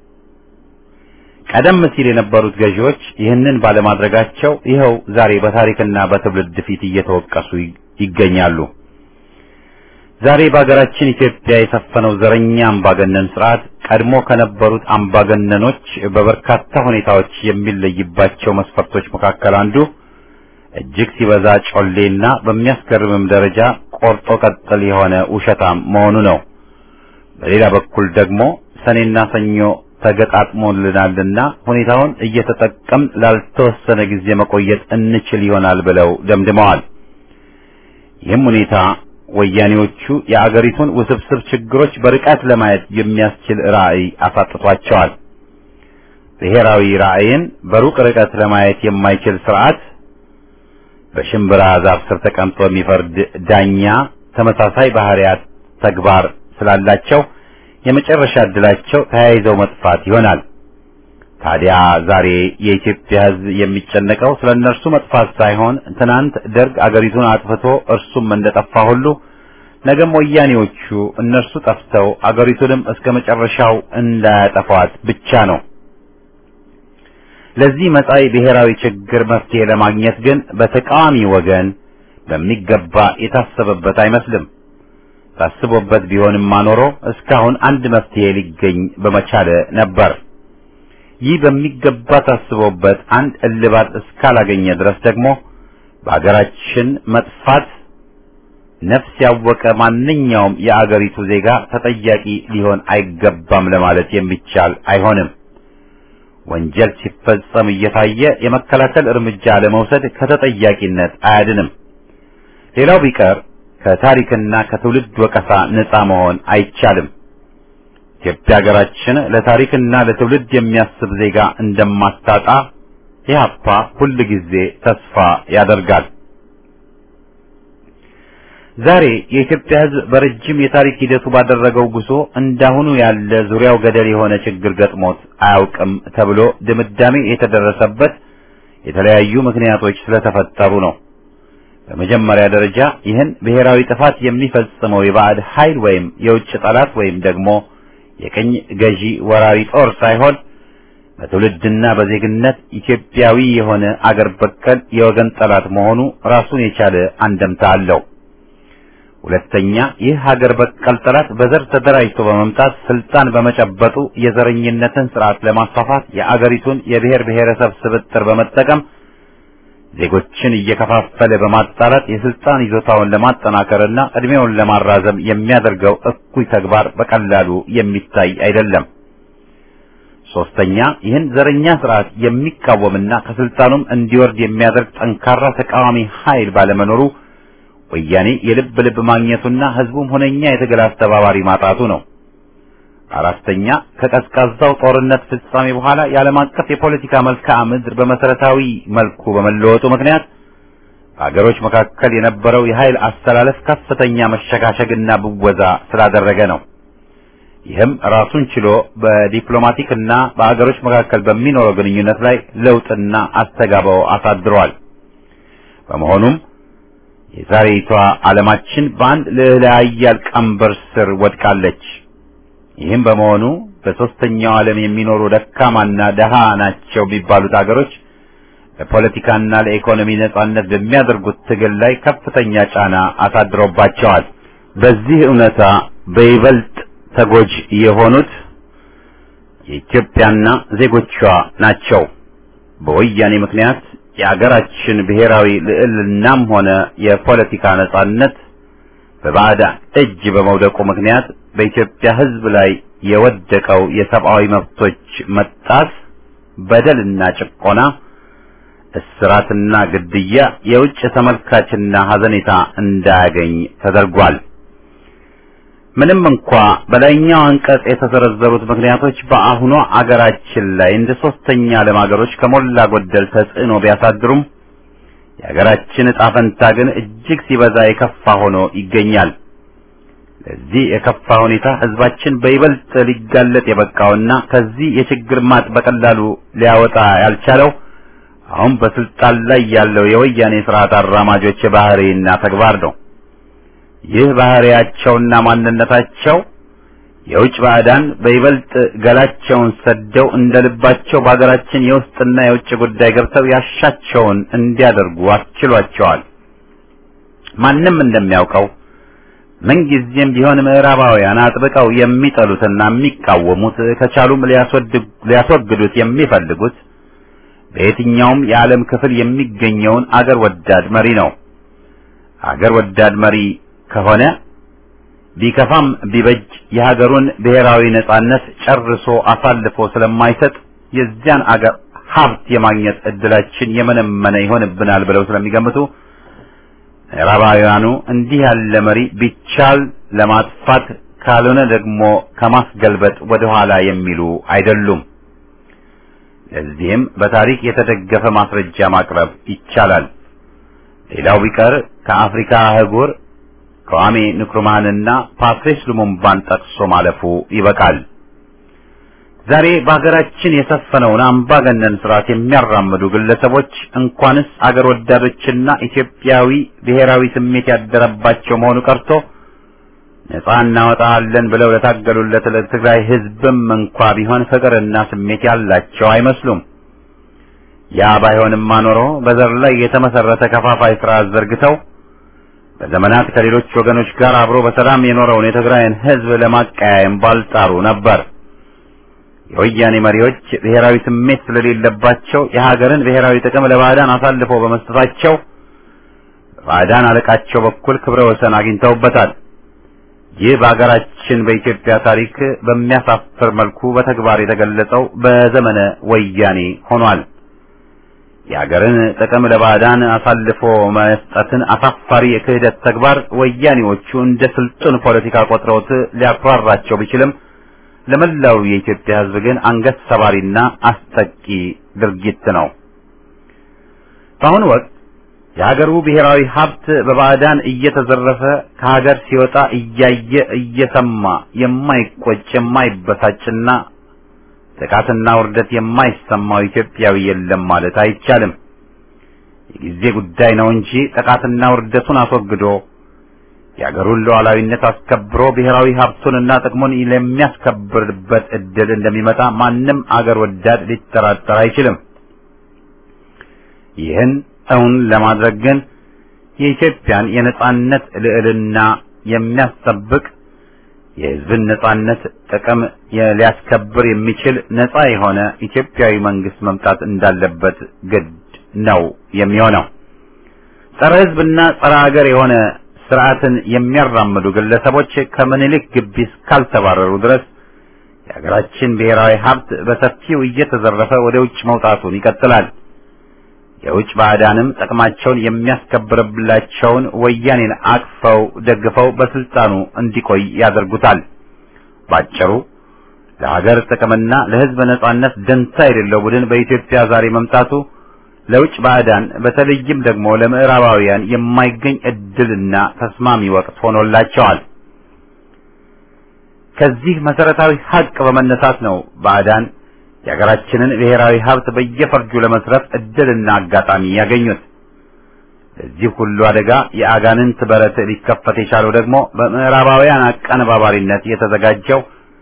ቀደም ሲል የነበሩት ገዢዎች ይህንን ባለማድረጋቸው ይኸው ዛሬ በታሪክና በትውልድ ፊት እየተወቀሱ ይገኛሉ። ዛሬ በሀገራችን ኢትዮጵያ የሰፈነው ዘረኛ አምባገነን ስርዓት ቀድሞ ከነበሩት አምባገነኖች በበርካታ ሁኔታዎች የሚለይባቸው መስፈርቶች መካከል አንዱ እጅግ ሲበዛ ጮሌና በሚያስገርምም ደረጃ ቆርጦ ቀጥል የሆነ ውሸታም መሆኑ ነው። በሌላ በኩል ደግሞ ሰኔና ሰኞ ተገጣጥሞልናልና ሁኔታውን እየተጠቀም ላልተወሰነ ጊዜ መቆየት እንችል ይሆናል ብለው ደምድመዋል። ይህም ሁኔታ ወያኔዎቹ የአገሪቱን ውስብስብ ችግሮች በርቀት ለማየት የሚያስችል ራዕይ አሳጥቷቸዋል። ብሔራዊ ራዕይን በሩቅ ርቀት ለማየት የማይችል ስርዓት በሽምብራ ዛፍ ስር ተቀምጦ የሚፈርድ ዳኛ ተመሳሳይ ባህሪያት ተግባር ስላላቸው የመጨረሻ ዕድላቸው ተያይዘው መጥፋት ይሆናል። ታዲያ ዛሬ የኢትዮጵያ ሕዝብ የሚጨነቀው ስለ እነርሱ መጥፋት ሳይሆን ትናንት ደርግ አገሪቱን አጥፍቶ እርሱም እንደጠፋ ሁሉ ነገም ወያኔዎቹ እነርሱ ጠፍተው አገሪቱንም እስከ መጨረሻው እንዳያጠፏት ብቻ ነው። ለዚህ መጻኢ ብሔራዊ ችግር መፍትሄ ለማግኘት ግን በተቃዋሚ ወገን በሚገባ የታሰበበት አይመስልም። ታስቦበት ቢሆንማ ኖሮ እስካሁን አንድ መፍትሄ ሊገኝ በመቻለ ነበር። ይህ በሚገባ ታስቦበት አንድ እልባት እስካላገኘ ድረስ ደግሞ በአገራችን መጥፋት ነፍስ ያወቀ ማንኛውም የአገሪቱ ዜጋ ተጠያቂ ሊሆን አይገባም ለማለት የሚቻል አይሆንም። ወንጀል ሲፈጸም እየታየ የመከላከል እርምጃ ለመውሰድ ከተጠያቂነት አያድንም። ሌላው ቢቀር ከታሪክና ከትውልድ ወቀሳ ነፃ መሆን አይቻልም። ኢትዮጵያ ሀገራችን ለታሪክና ለትውልድ የሚያስብ ዜጋ እንደማታጣ ኢህአፓ ሁል ጊዜ ተስፋ ያደርጋል። ዛሬ የኢትዮጵያ ሕዝብ በረጅም የታሪክ ሂደቱ ባደረገው ጉዞ እንዳሁኑ ያለ ዙሪያው ገደል የሆነ ችግር ገጥሞት አያውቅም ተብሎ ድምዳሜ የተደረሰበት የተለያዩ ምክንያቶች ስለተፈጠሩ ነው። በመጀመሪያ ደረጃ ይህን ብሔራዊ ጥፋት የሚፈጽመው የባዕድ ኃይል ወይም የውጭ ጠላት ወይም ደግሞ የቅኝ ገዢ ወራሪ ጦር ሳይሆን በትውልድና በዜግነት ኢትዮጵያዊ የሆነ አገር በቀል የወገን ጠላት መሆኑ ራሱን የቻለ አንደምታ አለው። ሁለተኛ ይህ ሀገር በቀል ጠላት በዘር ተደራጅቶ በመምጣት ስልጣን በመጨበጡ የዘረኝነትን ስርዓት ለማስፋፋት የአገሪቱን የብሔር ብሔረሰብ ስብጥር በመጠቀም ዜጎችን እየከፋፈለ በማጣላት የስልጣን ይዞታውን ለማጠናከርና እድሜውን ለማራዘም የሚያደርገው እኩይ ተግባር በቀላሉ የሚታይ አይደለም። ሶስተኛ ይህን ዘረኛ ስርዓት የሚቃወምና ከስልጣኑም እንዲወርድ የሚያደርግ ጠንካራ ተቃዋሚ ኃይል ባለመኖሩ ወያኔ የልብ ልብ ማግኘቱና ህዝቡም ሁነኛ የትግል አስተባባሪ ማጣቱ ነው። አራተኛ ከቀዝቃዛው ጦርነት ፍጻሜ በኋላ የዓለም አቀፍ የፖለቲካ መልክዓ ምድር በመሰረታዊ መልኩ በመለወጡ ምክንያት በሀገሮች መካከል የነበረው የኃይል አስተላለፍ ከፍተኛ መሸጋሸግና ብወዛ ስላደረገ ነው። ይህም ራሱን ችሎ በዲፕሎማቲክ እና በሀገሮች መካከል በሚኖረው ግንኙነት ላይ ለውጥና አስተጋባው አሳድሯል። በመሆኑም የዛሬቷ ዓለማችን በአንድ ልዕለ ኃያል ቀንበር ስር ወድቃለች። ይህም በመሆኑ በሶስተኛው ዓለም የሚኖሩ ደካማና ደሃ ናቸው የሚባሉት አገሮች ለፖለቲካና ለኢኮኖሚ ነጻነት በሚያደርጉት ትግል ላይ ከፍተኛ ጫና አሳድሮባቸዋል። በዚህ እውነታ በይበልጥ ተጎጂ የሆኑት የኢትዮጵያና ዜጎቿ ናቸው። በወያኔ ምክንያት የአገራችን ብሔራዊ ልዕልናም ሆነ የፖለቲካ ነጻነት በባዕዳን እጅ በመውደቁ ምክንያት በኢትዮጵያ ሕዝብ ላይ የወደቀው የሰብአዊ መብቶች መጣስ፣ በደልና ጭቆና፣ እስራትና ግድያ የውጭ ተመልካችና ሐዘኔታ እንዳያገኝ ተደርጓል። ምንም እንኳ በላይኛው አንቀጽ የተዘረዘሩት ምክንያቶች በአሁኗ አገራችን ላይ እንደ ሶስተኛ ዓለም አገሮች ከሞላ ጎደል ተጽዕኖ ቢያሳድሩም የሀገራችን ዕጣ ፈንታ ግን እጅግ ሲበዛ የከፋ ሆኖ ይገኛል። ለዚህ የከፋ ሁኔታ ህዝባችን በይበልጥ ሊጋለጥ የበቃውና ከዚህ የችግር ማጥ በቀላሉ ሊያወጣ ያልቻለው አሁን በስልጣን ላይ ያለው የወያኔ ስርዓት አራማጆች ባህሪና ተግባር ነው። ይህ ባህሪያቸውና ማንነታቸው የውጭ ባዕዳን በይበልጥ ገላቸውን ሰደው እንደ ልባቸው በሀገራችን የውስጥና የውጭ ጉዳይ ገብተው ያሻቸውን እንዲያደርጉ አስችሏቸዋል። ማንም እንደሚያውቀው ምንጊዜም ቢሆን ምዕራባውያን አጥብቀው የሚጠሉትና የሚቃወሙት ከቻሉም ሊያስወግዱት የሚፈልጉት በየትኛውም የዓለም ክፍል የሚገኘውን አገር ወዳድ መሪ ነው። አገር ወዳድ መሪ ከሆነ ቢከፋም ቢበጅ የሀገሩን ብሔራዊ ነጻነት ጨርሶ አሳልፎ ስለማይሰጥ የዚያን አገር ሀብት የማግኘት እድላችን የመነመነ ይሆንብናል ብለው ስለሚገምቱ ምዕራባውያኑ እንዲህ ያለ መሪ ቢቻል ለማጥፋት ካልሆነ ደግሞ ከማስገልበጥ ወደ ኋላ የሚሉ አይደሉም። ለዚህም በታሪክ የተደገፈ ማስረጃ ማቅረብ ይቻላል። ሌላው ቢቀር ከአፍሪካ አህጉር ከዋሜ ንክሩማንና ፓትሪስ ሉሙምባን ጠቅሶ ማለፉ ይበቃል። ዛሬ በሀገራችን የሰፈነውን አምባገነን ስርዓት የሚያራምዱ ግለሰቦች እንኳንስ አገር ወዳዶችና ኢትዮጵያዊ ብሔራዊ ስሜት ያደረባቸው መሆኑ ቀርቶ ነጻ እናወጣለን ብለው ለታገሉለት ለትግራይ ሕዝብም እንኳ ቢሆን ፍቅርና ስሜት ያላቸው አይመስሉም። ያ ባይሆንማ ኖሮ በዘር ላይ የተመሰረተ ከፋፋይ ስርዓት ዘርግተው በዘመናት ከሌሎች ወገኖች ጋር አብሮ በሰላም የኖረውን የትግራይን ሕዝብ ለማቀያየም ባልጣሩ ነበር። የወያኔ መሪዎች ብሔራዊ ስሜት ስለሌለባቸው የሀገርን ብሔራዊ ጥቅም ለባዕዳን አሳልፈው በመስጠታቸው በባዕዳን አለቃቸው በኩል ክብረ ወሰን አግኝተውበታል። ይህ በሀገራችን በኢትዮጵያ ታሪክ በሚያሳፍር መልኩ በተግባር የተገለጸው በዘመነ ወያኔ ሆኗል። የሀገርን ጥቅም ለባዕዳን አሳልፎ መስጠትን አሳፋሪ የክህደት ተግባር ወያኔዎቹ እንደ ስልጡን ፖለቲካ ቆጥረውት ሊያኩራራቸው ቢችልም ለመላው የኢትዮጵያ ሕዝብ ግን አንገት ሰባሪና አስጠቂ ድርጊት ነው። በአሁኑ ወቅት የሀገሩ ብሔራዊ ሀብት በባዕዳን እየተዘረፈ ከሀገር ሲወጣ እያየ እየሰማ የማይቆጭ የማይበሳጭና ጥቃትና ውርደት የማይሰማው ኢትዮጵያዊ የለም ማለት አይቻልም። የጊዜ ጉዳይ ነው እንጂ ጥቃትና ውርደቱን አስወግዶ የአገሩን ሉዓላዊነት አስከብሮ ብሔራዊ ሀብቱንና ጥቅሙን ለሚያስከብርበት እድል እንደሚመጣ ማንም አገር ወዳድ ሊጠራጠር አይችልም። ይህን እውን ለማድረግ ግን የኢትዮጵያን የነጻነት ልዕልና የሚያስጠብቅ የሕዝብን ነጻነት ጥቅም ሊያስከብር የሚችል ነጻ የሆነ ኢትዮጵያዊ መንግስት መምጣት እንዳለበት ግድ ነው የሚሆነው። ጸረ ሕዝብና ጸረ ሀገር የሆነ ስርዓትን የሚያራምዱ ግለሰቦች ከምኒልክ ግቢ እስካልተባረሩ ድረስ የሀገራችን ብሔራዊ ሀብት በሰፊው እየተዘረፈ ወደ ውጭ መውጣቱን ይቀጥላል። የውጭ ባዕዳንም ጥቅማቸውን የሚያስከብርላቸውን ወያኔን አቅፈው ደግፈው በስልጣኑ እንዲቆይ ያደርጉታል። ባጭሩ ለሀገር ጥቅምና ለሕዝብ ነጻነት ደንታ የሌለው ቡድን በኢትዮጵያ ዛሬ መምጣቱ ለውጭ ባዕዳን በተለይም ደግሞ ለምዕራባውያን የማይገኝ እድልና ተስማሚ ወቅት ሆኖላቸዋል። ከዚህ መሰረታዊ ሀቅ በመነሳት ነው ባዕዳን የሀገራችንን ብሔራዊ ሀብት በየፈርጁ ለመስረፍ እድልና አጋጣሚ ያገኙት። ለዚህ ሁሉ አደጋ የአጋንንት በረት ሊከፈት የቻለው ደግሞ በምዕራባውያን አቀነባባሪነት የተዘጋጀው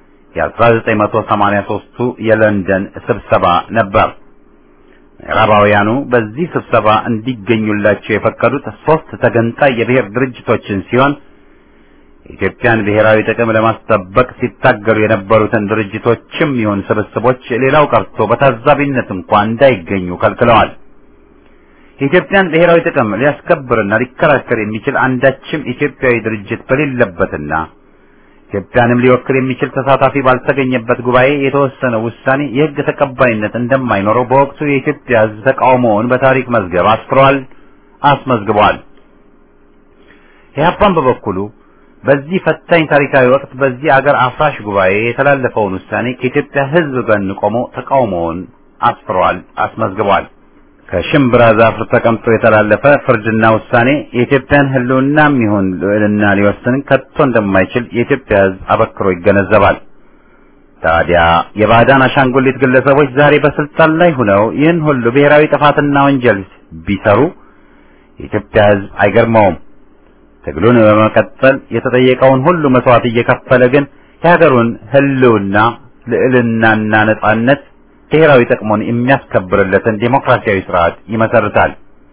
የ1983ቱ የለንደን ስብሰባ ነበር። ምዕራባውያኑ በዚህ ስብሰባ እንዲገኙላቸው የፈቀዱት ሶስት ተገንጣይ የብሔር ድርጅቶችን ሲሆን የኢትዮጵያን ብሔራዊ ጥቅም ለማስጠበቅ ሲታገሉ የነበሩትን ድርጅቶችም ይሁን ስብስቦች ሌላው ቀርቶ በታዛቢነት እንኳን እንዳይገኙ ከልክለዋል። የኢትዮጵያን ብሔራዊ ጥቅም ሊያስከብርና ሊከራከር የሚችል አንዳችም ኢትዮጵያዊ ድርጅት በሌለበትና ኢትዮጵያንም ሊወክል የሚችል ተሳታፊ ባልተገኘበት ጉባኤ የተወሰነው ውሳኔ የሕግ ተቀባይነት እንደማይኖረው በወቅቱ የኢትዮጵያ ሕዝብ ተቃውሞውን በታሪክ መዝገብ አስፍሯል፣ አስመዝግቧል። ኢህአፓን በበኩሉ በዚህ ፈታኝ ታሪካዊ ወቅት በዚህ አገር አፍራሽ ጉባኤ የተላለፈውን ውሳኔ ከኢትዮጵያ ሕዝብ ጎን ቆሞ ተቃውሞውን አስፍሯል፣ አስመዝግቧል። ከሽምብራ ዛፍ ተቀምጦ የተላለፈ ፍርድና ውሳኔ የኢትዮጵያን ሕልውናም ይሁን ልዕልና ሊወስን ከቶ እንደማይችል የኢትዮጵያ ሕዝብ አበክሮ ይገነዘባል። ታዲያ የባዕዳን አሻንጉሊት ግለሰቦች ዛሬ በስልጣን ላይ ሆነው ይህን ሁሉ ብሔራዊ ጥፋትና ወንጀል ቢሰሩ የኢትዮጵያ ሕዝብ አይገርመውም። ትግሉን በመቀጠል የተጠየቀውን ሁሉ መስዋዕት እየከፈለ ግን የሀገሩን ሕልውና ልዕልናና ነጻነት ብሔራዊ ጥቅሙን የሚያስከብርለትን ዴሞክራሲያዊ ስርዓት ይመሰርታል።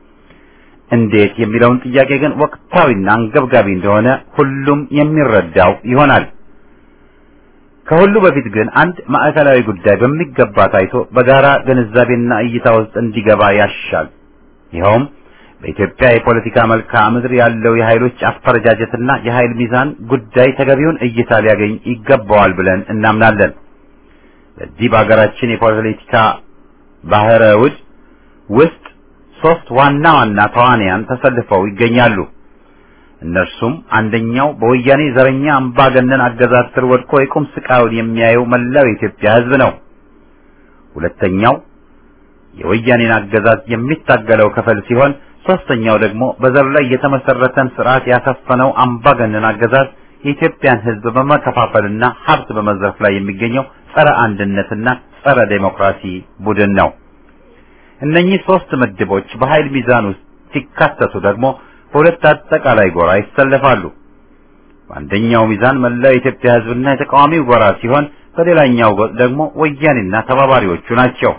እንዴት የሚለውን ጥያቄ ግን ወቅታዊና አንገብጋቢ እንደሆነ ሁሉም የሚረዳው ይሆናል። ከሁሉ በፊት ግን አንድ ማዕከላዊ ጉዳይ በሚገባ ታይቶ በጋራ ግንዛቤና እይታ ውስጥ እንዲገባ ያሻል። ይኸውም በኢትዮጵያ የፖለቲካ መልክዓ ምድር ያለው የኃይሎች አፈረጃጀትና የኃይል ሚዛን ጉዳይ ተገቢውን እይታ ሊያገኝ ይገባዋል ብለን እናምናለን። በዚህ በሀገራችን የፖለቲካ ባህረ ውድ ውስጥ ሶስት ዋና ዋና ተዋንያን ተሰልፈው ይገኛሉ። እነርሱም አንደኛው በወያኔ ዘረኛ አምባገነን አገዛዝ ስር ወድቆ የቁም ስቃዩን የሚያየው መላው የኢትዮጵያ ሕዝብ ነው። ሁለተኛው የወያኔን አገዛዝ የሚታገለው ክፍል ሲሆን ሶስተኛው ደግሞ በዘር ላይ የተመሰረተን ስርዓት ያሰፈነው አምባገነን አገዛዝ የኢትዮጵያን ሕዝብ በመከፋፈልና ሀብት በመዝረፍ ላይ የሚገኘው ጸረ አንድነትና ጸረ ዴሞክራሲ ቡድን ነው። እነኚህ ሶስት ምድቦች በኃይል ሚዛን ውስጥ ሲካተቱ ደግሞ በሁለት አጠቃላይ ጎራ ይሰለፋሉ። በአንደኛው ሚዛን መላው የኢትዮጵያ ሕዝብና የተቃዋሚው ጎራ ሲሆን፣ በሌላኛው ደግሞ ወያኔና ተባባሪዎቹ ናቸው።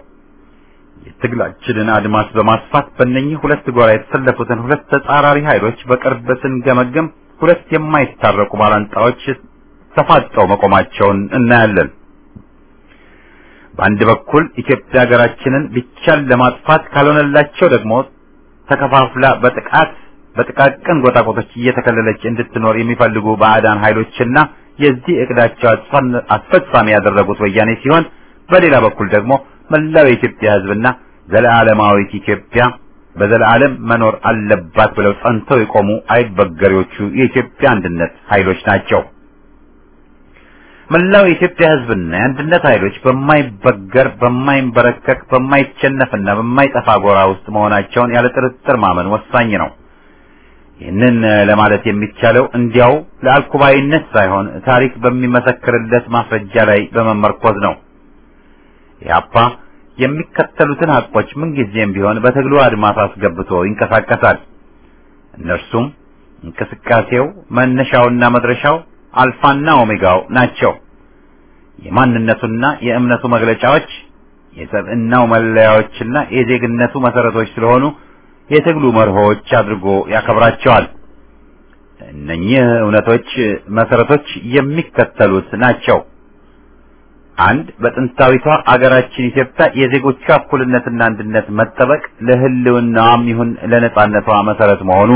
የትግላችንን አድማስ በማስፋት በእነኚህ ሁለት ጎራ የተሰለፉትን ሁለት ተጻራሪ ኃይሎች በቅርብ ስንገመግም ሁለት የማይታረቁ ባላንጣዎች ተፋጠው መቆማቸውን እናያለን። በአንድ በኩል ኢትዮጵያ ሀገራችንን ቢቻል ለማጥፋት ካልሆነላቸው ደግሞ ተከፋፍላ በጥቃት በጥቃቅን ጎጣቆጦች እየተከለለች እንድትኖር የሚፈልጉ ባዕዳን ኃይሎችና የዚህ እቅዳቸው አስፈጻሚ ያደረጉት ወያኔ ሲሆን በሌላ በኩል ደግሞ መላው የኢትዮጵያ ሕዝብና ዘለዓለማዊት ኢትዮጵያ በዘላለም መኖር አለባት ብለው ጸንተው የቆሙ አይበገሬዎቹ የኢትዮጵያ አንድነት ኃይሎች ናቸው። መላው የኢትዮጵያ ሕዝብና የአንድነት ኃይሎች በማይበገር በማይንበረከክ በማይቸነፍና በማይጠፋ ጎራ ውስጥ መሆናቸውን ያለ ጥርጥር ማመን ወሳኝ ነው። ይህንን ለማለት የሚቻለው እንዲያው ለአልኩባይነት ሳይሆን ታሪክ በሚመሰክርለት ማስረጃ ላይ በመመርኮዝ ነው። ኢህአፓ የሚከተሉትን ሀቆች ምንጊዜም ቢሆን በትግሉ አድማስ አስገብቶ ይንቀሳቀሳል። እነርሱም እንቅስቃሴው መነሻውና መድረሻው አልፋና ኦሜጋው ናቸው። የማንነቱና የእምነቱ መግለጫዎች የሰብዕናው መለያዎችና የዜግነቱ መሰረቶች ስለሆኑ የትግሉ መርሆች አድርጎ ያከብራቸዋል። እነኚህ እውነቶች መሰረቶች የሚከተሉት ናቸው። አንድ በጥንታዊቷ አገራችን ኢትዮጵያ የዜጎቿ እኩልነትና አንድነት መጠበቅ ለሕልውናዋም ይሁን ለነጻነቷ መሰረት መሆኑ።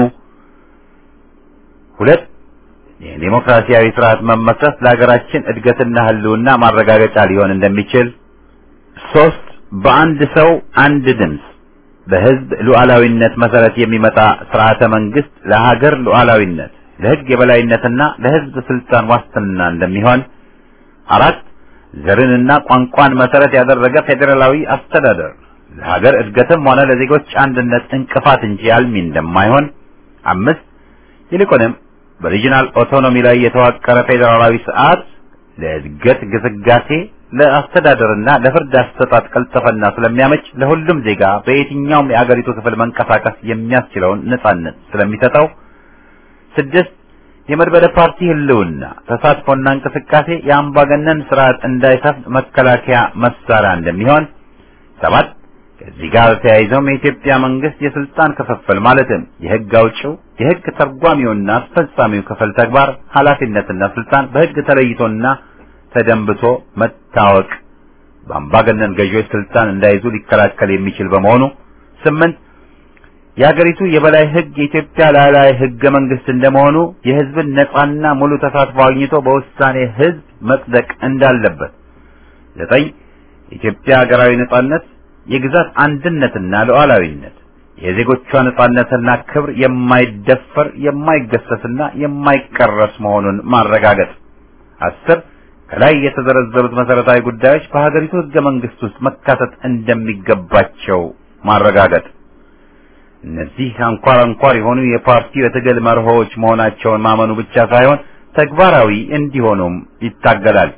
ሁለት የዲሞክራሲያዊ ስርዓት መመስረት ለሀገራችን እድገትና ሕልውና ማረጋገጫ ሊሆን እንደሚችል። ሶስት በአንድ ሰው አንድ ድምፅ በህዝብ ሉዓላዊነት መሰረት የሚመጣ ስርዓተ መንግስት ለሀገር ሉዓላዊነት፣ ለህግ የበላይነትና ለህዝብ ስልጣን ዋስትና እንደሚሆን። አራት ዘርንና ቋንቋን መሰረት ያደረገ ፌዴራላዊ አስተዳደር ለሀገር እድገትም ሆነ ለዜጎች አንድነት እንቅፋት እንጂ አልሚ እንደማይሆን። አምስት ይልቁንም በሪጂናል ኦቶኖሚ ላይ የተዋቀረ ፌዴራላዊ ስርዓት ለእድገት ግስጋሴ ለአስተዳደርና ለፍርድ አሰጣጥ ቀልጠፈና ስለሚያመች ለሁሉም ዜጋ በየትኛውም የአገሪቱ ክፍል መንቀሳቀስ የሚያስችለውን ነጻነት ስለሚሰጠው። ስድስት የመድበለ ፓርቲ ህልውና ተሳትፎና እንቅስቃሴ የአምባገነን ስርዓት እንዳይሰፍን መከላከያ መሳሪያ እንደሚሆን። ሰባት ከዚህ ጋር ተያይዘውም የኢትዮጵያ መንግስት የስልጣን ክፍፍል ማለትም የህግ አውጪው፣ የህግ ተርጓሚውና አስፈጻሚው ክፍል ተግባር ኃላፊነትና ስልጣን በህግ ተለይቶና ተደንብቶ መታወቅ በአምባገነን ገዢዎች ስልጣን እንዳይዙ ሊከላከል የሚችል በመሆኑ። ስምንት የሀገሪቱ የበላይ ህግ የኢትዮጵያ ላዕላይ ህገ መንግስት እንደመሆኑ የህዝብን ነጻና ሙሉ ተሳትፎ አግኝቶ በውሳኔ ህዝብ መጽደቅ እንዳለበት። ዘጠኝ የኢትዮጵያ ሀገራዊ ነጻነት፣ የግዛት አንድነትና ሉዓላዊነት፣ የዜጎቿ ነጻነትና ክብር የማይደፈር የማይገሰስና የማይቀረስ መሆኑን ማረጋገጥ። አስር ከላይ የተዘረዘሩት መሰረታዊ ጉዳዮች በሀገሪቱ ህገ መንግስት ውስጥ መካተት እንደሚገባቸው ማረጋገጥ። እነዚህ አንኳር አንኳር የሆኑ የፓርቲው የትግል መርሆዎች መሆናቸውን ማመኑ ብቻ ሳይሆን ተግባራዊ እንዲሆኑም ይታገላል።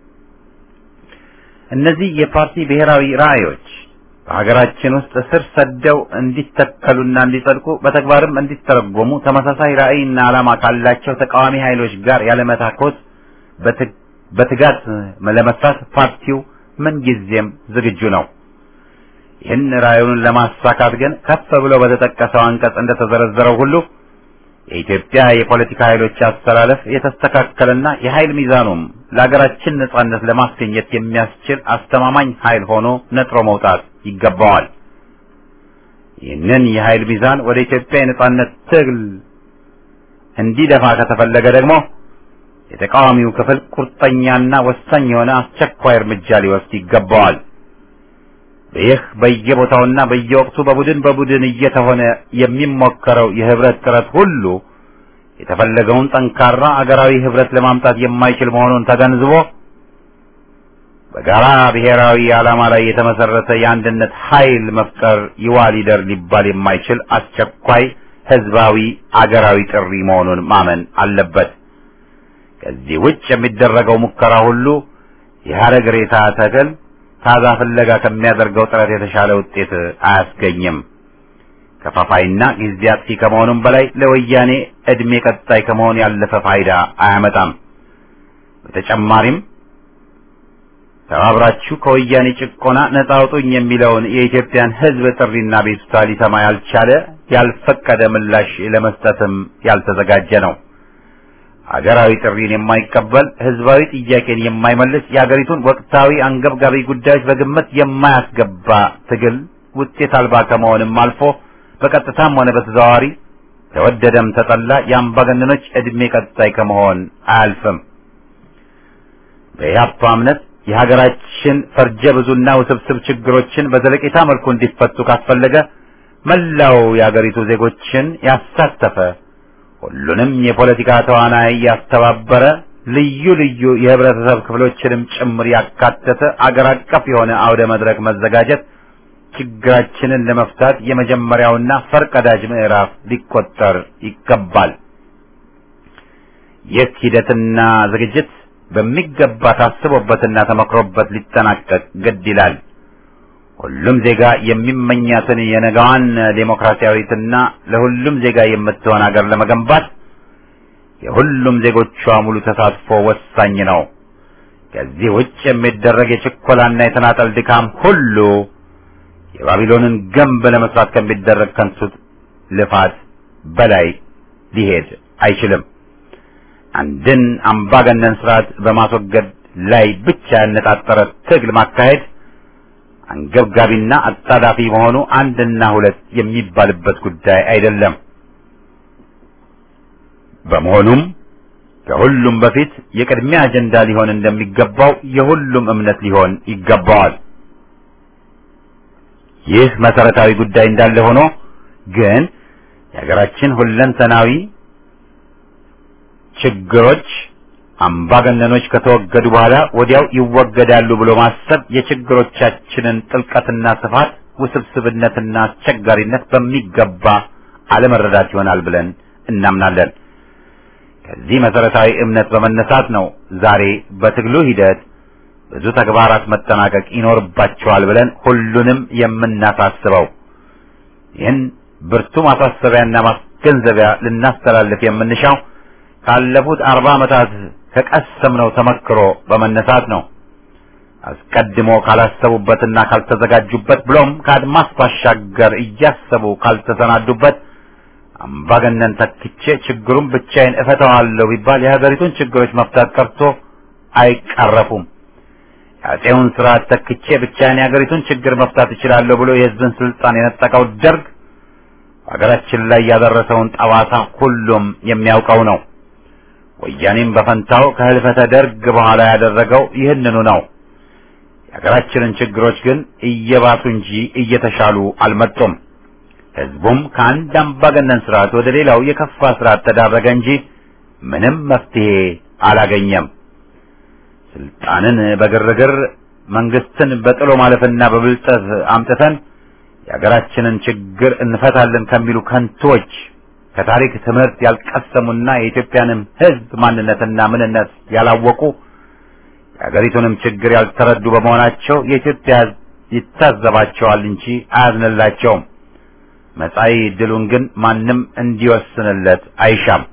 እነዚህ የፓርቲ ብሔራዊ ራዕዮች በሀገራችን ውስጥ ስር ሰደው እንዲተከሉና እንዲጸድቁ በተግባርም እንዲተረጎሙ ተመሳሳይ ራዕይና ዓላማ ካላቸው ተቃዋሚ ኃይሎች ጋር ያለመታኮት በትጋት ለመስራት ፓርቲው ምንጊዜም ዝግጁ ነው። ይህን ራዕዩን ለማሳካት ግን ከፍ ብሎ በተጠቀሰው አንቀጽ እንደተዘረዘረው ሁሉ የኢትዮጵያ የፖለቲካ ኃይሎች አስተላለፍ የተስተካከለና የኃይል ሚዛኑም ለሀገራችን ነጻነት ለማስገኘት የሚያስችል አስተማማኝ ኃይል ሆኖ ነጥሮ መውጣት ይገባዋል። ይህንን የኃይል ሚዛን ወደ ኢትዮጵያ የነጻነት ትግል እንዲደፋ ከተፈለገ ደግሞ የተቃዋሚው ክፍል ቁርጠኛና ወሳኝ የሆነ አስቸኳይ እርምጃ ሊወስድ ይገባዋል። ይህ በየቦታውና በየወቅቱ በቡድን በቡድን እየተሆነ የሚሞከረው የህብረት ጥረት ሁሉ የተፈለገውን ጠንካራ አገራዊ ህብረት ለማምጣት የማይችል መሆኑን ተገንዝቦ በጋራ ብሔራዊ ዓላማ ላይ የተመሰረተ የአንድነት ኃይል መፍጠር ይዋ ሊደር ሊባል የማይችል አስቸኳይ ህዝባዊ አገራዊ ጥሪ መሆኑን ማመን አለበት። ከዚህ ውጭ የሚደረገው ሙከራ ሁሉ የሐረግ ሬሳ ተክል ታዛ ፍለጋ ከሚያደርገው ጥረት የተሻለ ውጤት አያስገኝም። ከፋፋይና ጊዜ አጥፊ ከመሆኑም በላይ ለወያኔ እድሜ ቀጣይ ከመሆን ያለፈ ፋይዳ አያመጣም። በተጨማሪም ተባብራችሁ ከወያኔ ጭቆና ነጻ አውጡኝ የሚለውን የኢትዮጵያን ህዝብ ጥሪና ቤቱታ ሊሰማ ያልቻለ ያልፈቀደ ምላሽ ለመስጠትም ያልተዘጋጀ ነው። ሀገራዊ ጥሪን የማይቀበል ህዝባዊ ጥያቄን የማይመልስ የሀገሪቱን ወቅታዊ አንገብጋቢ ጉዳዮች በግምት የማያስገባ ትግል ውጤት አልባ ከመሆንም አልፎ በቀጥታም ሆነ በተዘዋዋሪ ተወደደም ተጠላ የአምባገነኖች እድሜ ቀጣይ ከመሆን አያልፍም። በኢህአፓ እምነት የሀገራችን ፈርጀ ብዙና ውስብስብ ችግሮችን በዘለቄታ መልኩ እንዲፈቱ ካስፈለገ መላው የሀገሪቱ ዜጎችን ያሳተፈ ሁሉንም የፖለቲካ ተዋናይ ያስተባበረ ልዩ ልዩ የህብረተሰብ ክፍሎችንም ጭምር ያካተተ አገር አቀፍ የሆነ አውደ መድረክ መዘጋጀት ችግራችንን ለመፍታት የመጀመሪያውና ፈርቀዳጅ ምዕራፍ ሊቆጠር ይገባል። ይህ ሂደትና ዝግጅት በሚገባ ታስቦበትና ተመክሮበት ሊጠናቀቅ ግድ ይላል። ሁሉም ዜጋ የሚመኛትን የነገዋን ዴሞክራሲያዊትና ለሁሉም ዜጋ የምትሆን ሀገር ለመገንባት የሁሉም ዜጎቿ ሙሉ ተሳትፎ ወሳኝ ነው። ከዚህ ውጭ የሚደረግ የችኮላና የተናጠል ድካም ሁሉ የባቢሎንን ግንብ ለመስራት ከሚደረግ ከንቱ ልፋት በላይ ሊሄድ አይችልም። አንድን አምባገነን ስርዓት በማስወገድ ላይ ብቻ ያነጣጠረ ትግል ማካሄድ አንገብጋቢና አጣዳፊ መሆኑ አንድና ሁለት የሚባልበት ጉዳይ አይደለም። በመሆኑም ከሁሉም በፊት የቅድሚያ አጀንዳ ሊሆን እንደሚገባው የሁሉም እምነት ሊሆን ይገባዋል። ይህ መሰረታዊ ጉዳይ እንዳለ ሆኖ ግን የሀገራችን ሁለንተናዊ ችግሮች አምባገነኖች ከተወገዱ በኋላ ወዲያው ይወገዳሉ ብሎ ማሰብ የችግሮቻችንን ጥልቀትና ስፋት፣ ውስብስብነትና አስቸጋሪነት በሚገባ አለመረዳት ይሆናል ብለን እናምናለን። ከዚህ መሰረታዊ እምነት በመነሳት ነው ዛሬ በትግሉ ሂደት ብዙ ተግባራት መጠናቀቅ ይኖርባቸዋል ብለን ሁሉንም የምናሳስበው። ይህን ብርቱ ማሳሰቢያና ማስገንዘቢያ ልናስተላልፍ የምንሻው ካለፉት አርባ ዓመታት ከቀሰምነው ተመክሮ በመነሳት ነው። አስቀድሞ ካላሰቡበትና ካልተዘጋጁበት ብሎም ከአድማስ ባሻገር እያሰቡ ካልተሰናዱበት አምባገነን ተክቼ ችግሩን ብቻዬን እፈታዋለሁ ቢባል የሀገሪቱን ችግሮች መፍታት ቀርቶ አይቀረፉም። የአፄውን ስርዓት ተክቼ ብቻዬን የሀገሪቱን ችግር መፍታት እችላለሁ ብሎ የሕዝብን ስልጣን የነጠቀው ደርግ ሀገራችን ላይ ያደረሰውን ጠባሳ ሁሉም የሚያውቀው ነው። ወያኔም በፈንታው ከህልፈተ ደርግ በኋላ ያደረገው ይህንኑ ነው። የሀገራችንን ችግሮች ግን እየባሱ እንጂ እየተሻሉ አልመጡም። ህዝቡም ከአንድ አምባገነን ስርዓት ወደ ሌላው የከፋ ስርዓት ተዳረገ እንጂ ምንም መፍትሄ አላገኘም። ስልጣንን በግርግር መንግስትን በጥሎ ማለፍና በብልጠት አምጥተን የሀገራችንን ችግር እንፈታለን ከሚሉ ከንቶች ከታሪክ ትምህርት ያልቀሰሙና የኢትዮጵያንም ህዝብ ማንነትና ምንነት ያላወቁ የሀገሪቱንም ችግር ያልተረዱ በመሆናቸው የኢትዮጵያ ህዝብ ይታዘባቸዋል እንጂ አያዝንላቸውም። መጻኢ ድሉን ግን ማንም እንዲወስንለት አይሻም።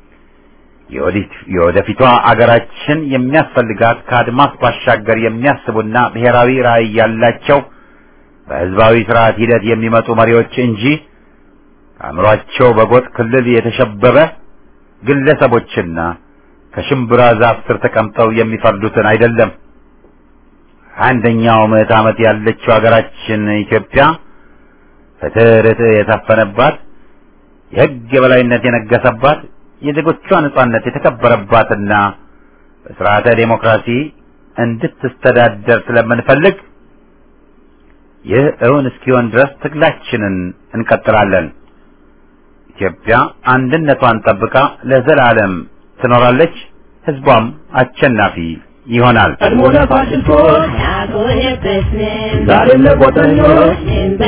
የወደፊቷ አገራችን የሚያስፈልጋት ከአድማስ ባሻገር የሚያስቡና ብሔራዊ ራዕይ ያላቸው በህዝባዊ ስርዓት ሂደት የሚመጡ መሪዎች እንጂ ከአእምሯቸው በጎጥ ክልል የተሸበበ ግለሰቦችና ከሽምብራ ዛፍ ስር ተቀምጠው የሚፈርዱትን አይደለም። አንደኛው ምዕት ዓመት ያለችው ሀገራችን ኢትዮጵያ ፍትህ፣ ርትዕ የሰፈነባት የህግ የበላይነት የነገሰባት የዜጎቿ ነጻነት የተከበረባትና በስርዓተ ዴሞክራሲ እንድትስተዳደር ስለምንፈልግ ይህ እውን እስኪሆን ድረስ ትግላችንን እንቀጥላለን። ኢትዮጵያ አንድነቷን ጠብቃ ለዘላለም ትኖራለች። ህዝቧም አሸናፊ ይሆናል። ቀድሞ ለፋሽስቶች ዛሬም ለቆጠኞች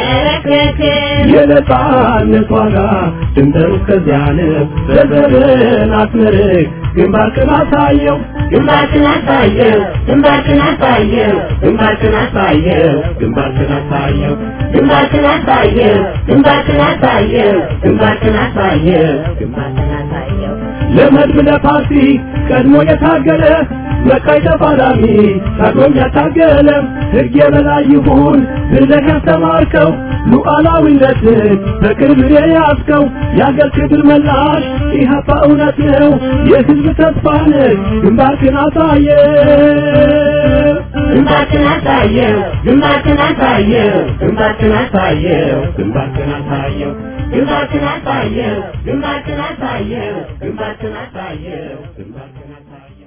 የነጻነት ዋጋ ድንበሩ እስከዚያ ነው። ዘርዘርን አስመርቅ ግንባርክን አሳየው ግንባርክን አሳየው ግንባርክን አሳየው ግንባርክን አሳየው ግንባርክን አሳየው ግንባርክን አሳየው ግንባርክን አሳየው ግንባርክን አሳየው ግንባርክን አሳየው ለመድብ ለፓርቲ ቀድሞ የታገለ መቃይ ተፋላሚ ታግሎም ያታገለ ሕግ የበላይ ይሁን ብለህ ያስተማርከው ሉዓላዊነትን በቅርብ የያዝከው የአገር ክብር መላሽ ኢህአፓ እውነት ነው የህዝብ ተስፋ ነህ ግንባርክን አሳየ ግንባርክን አሳየው ግንባርክን አሳየው ግንባርክን አሳየው ግንባርክን አሳየው ግንባርክን አሳየው ግንባርክን አሳየው ግንባርክን አሳየው ግንባርክን አሳየው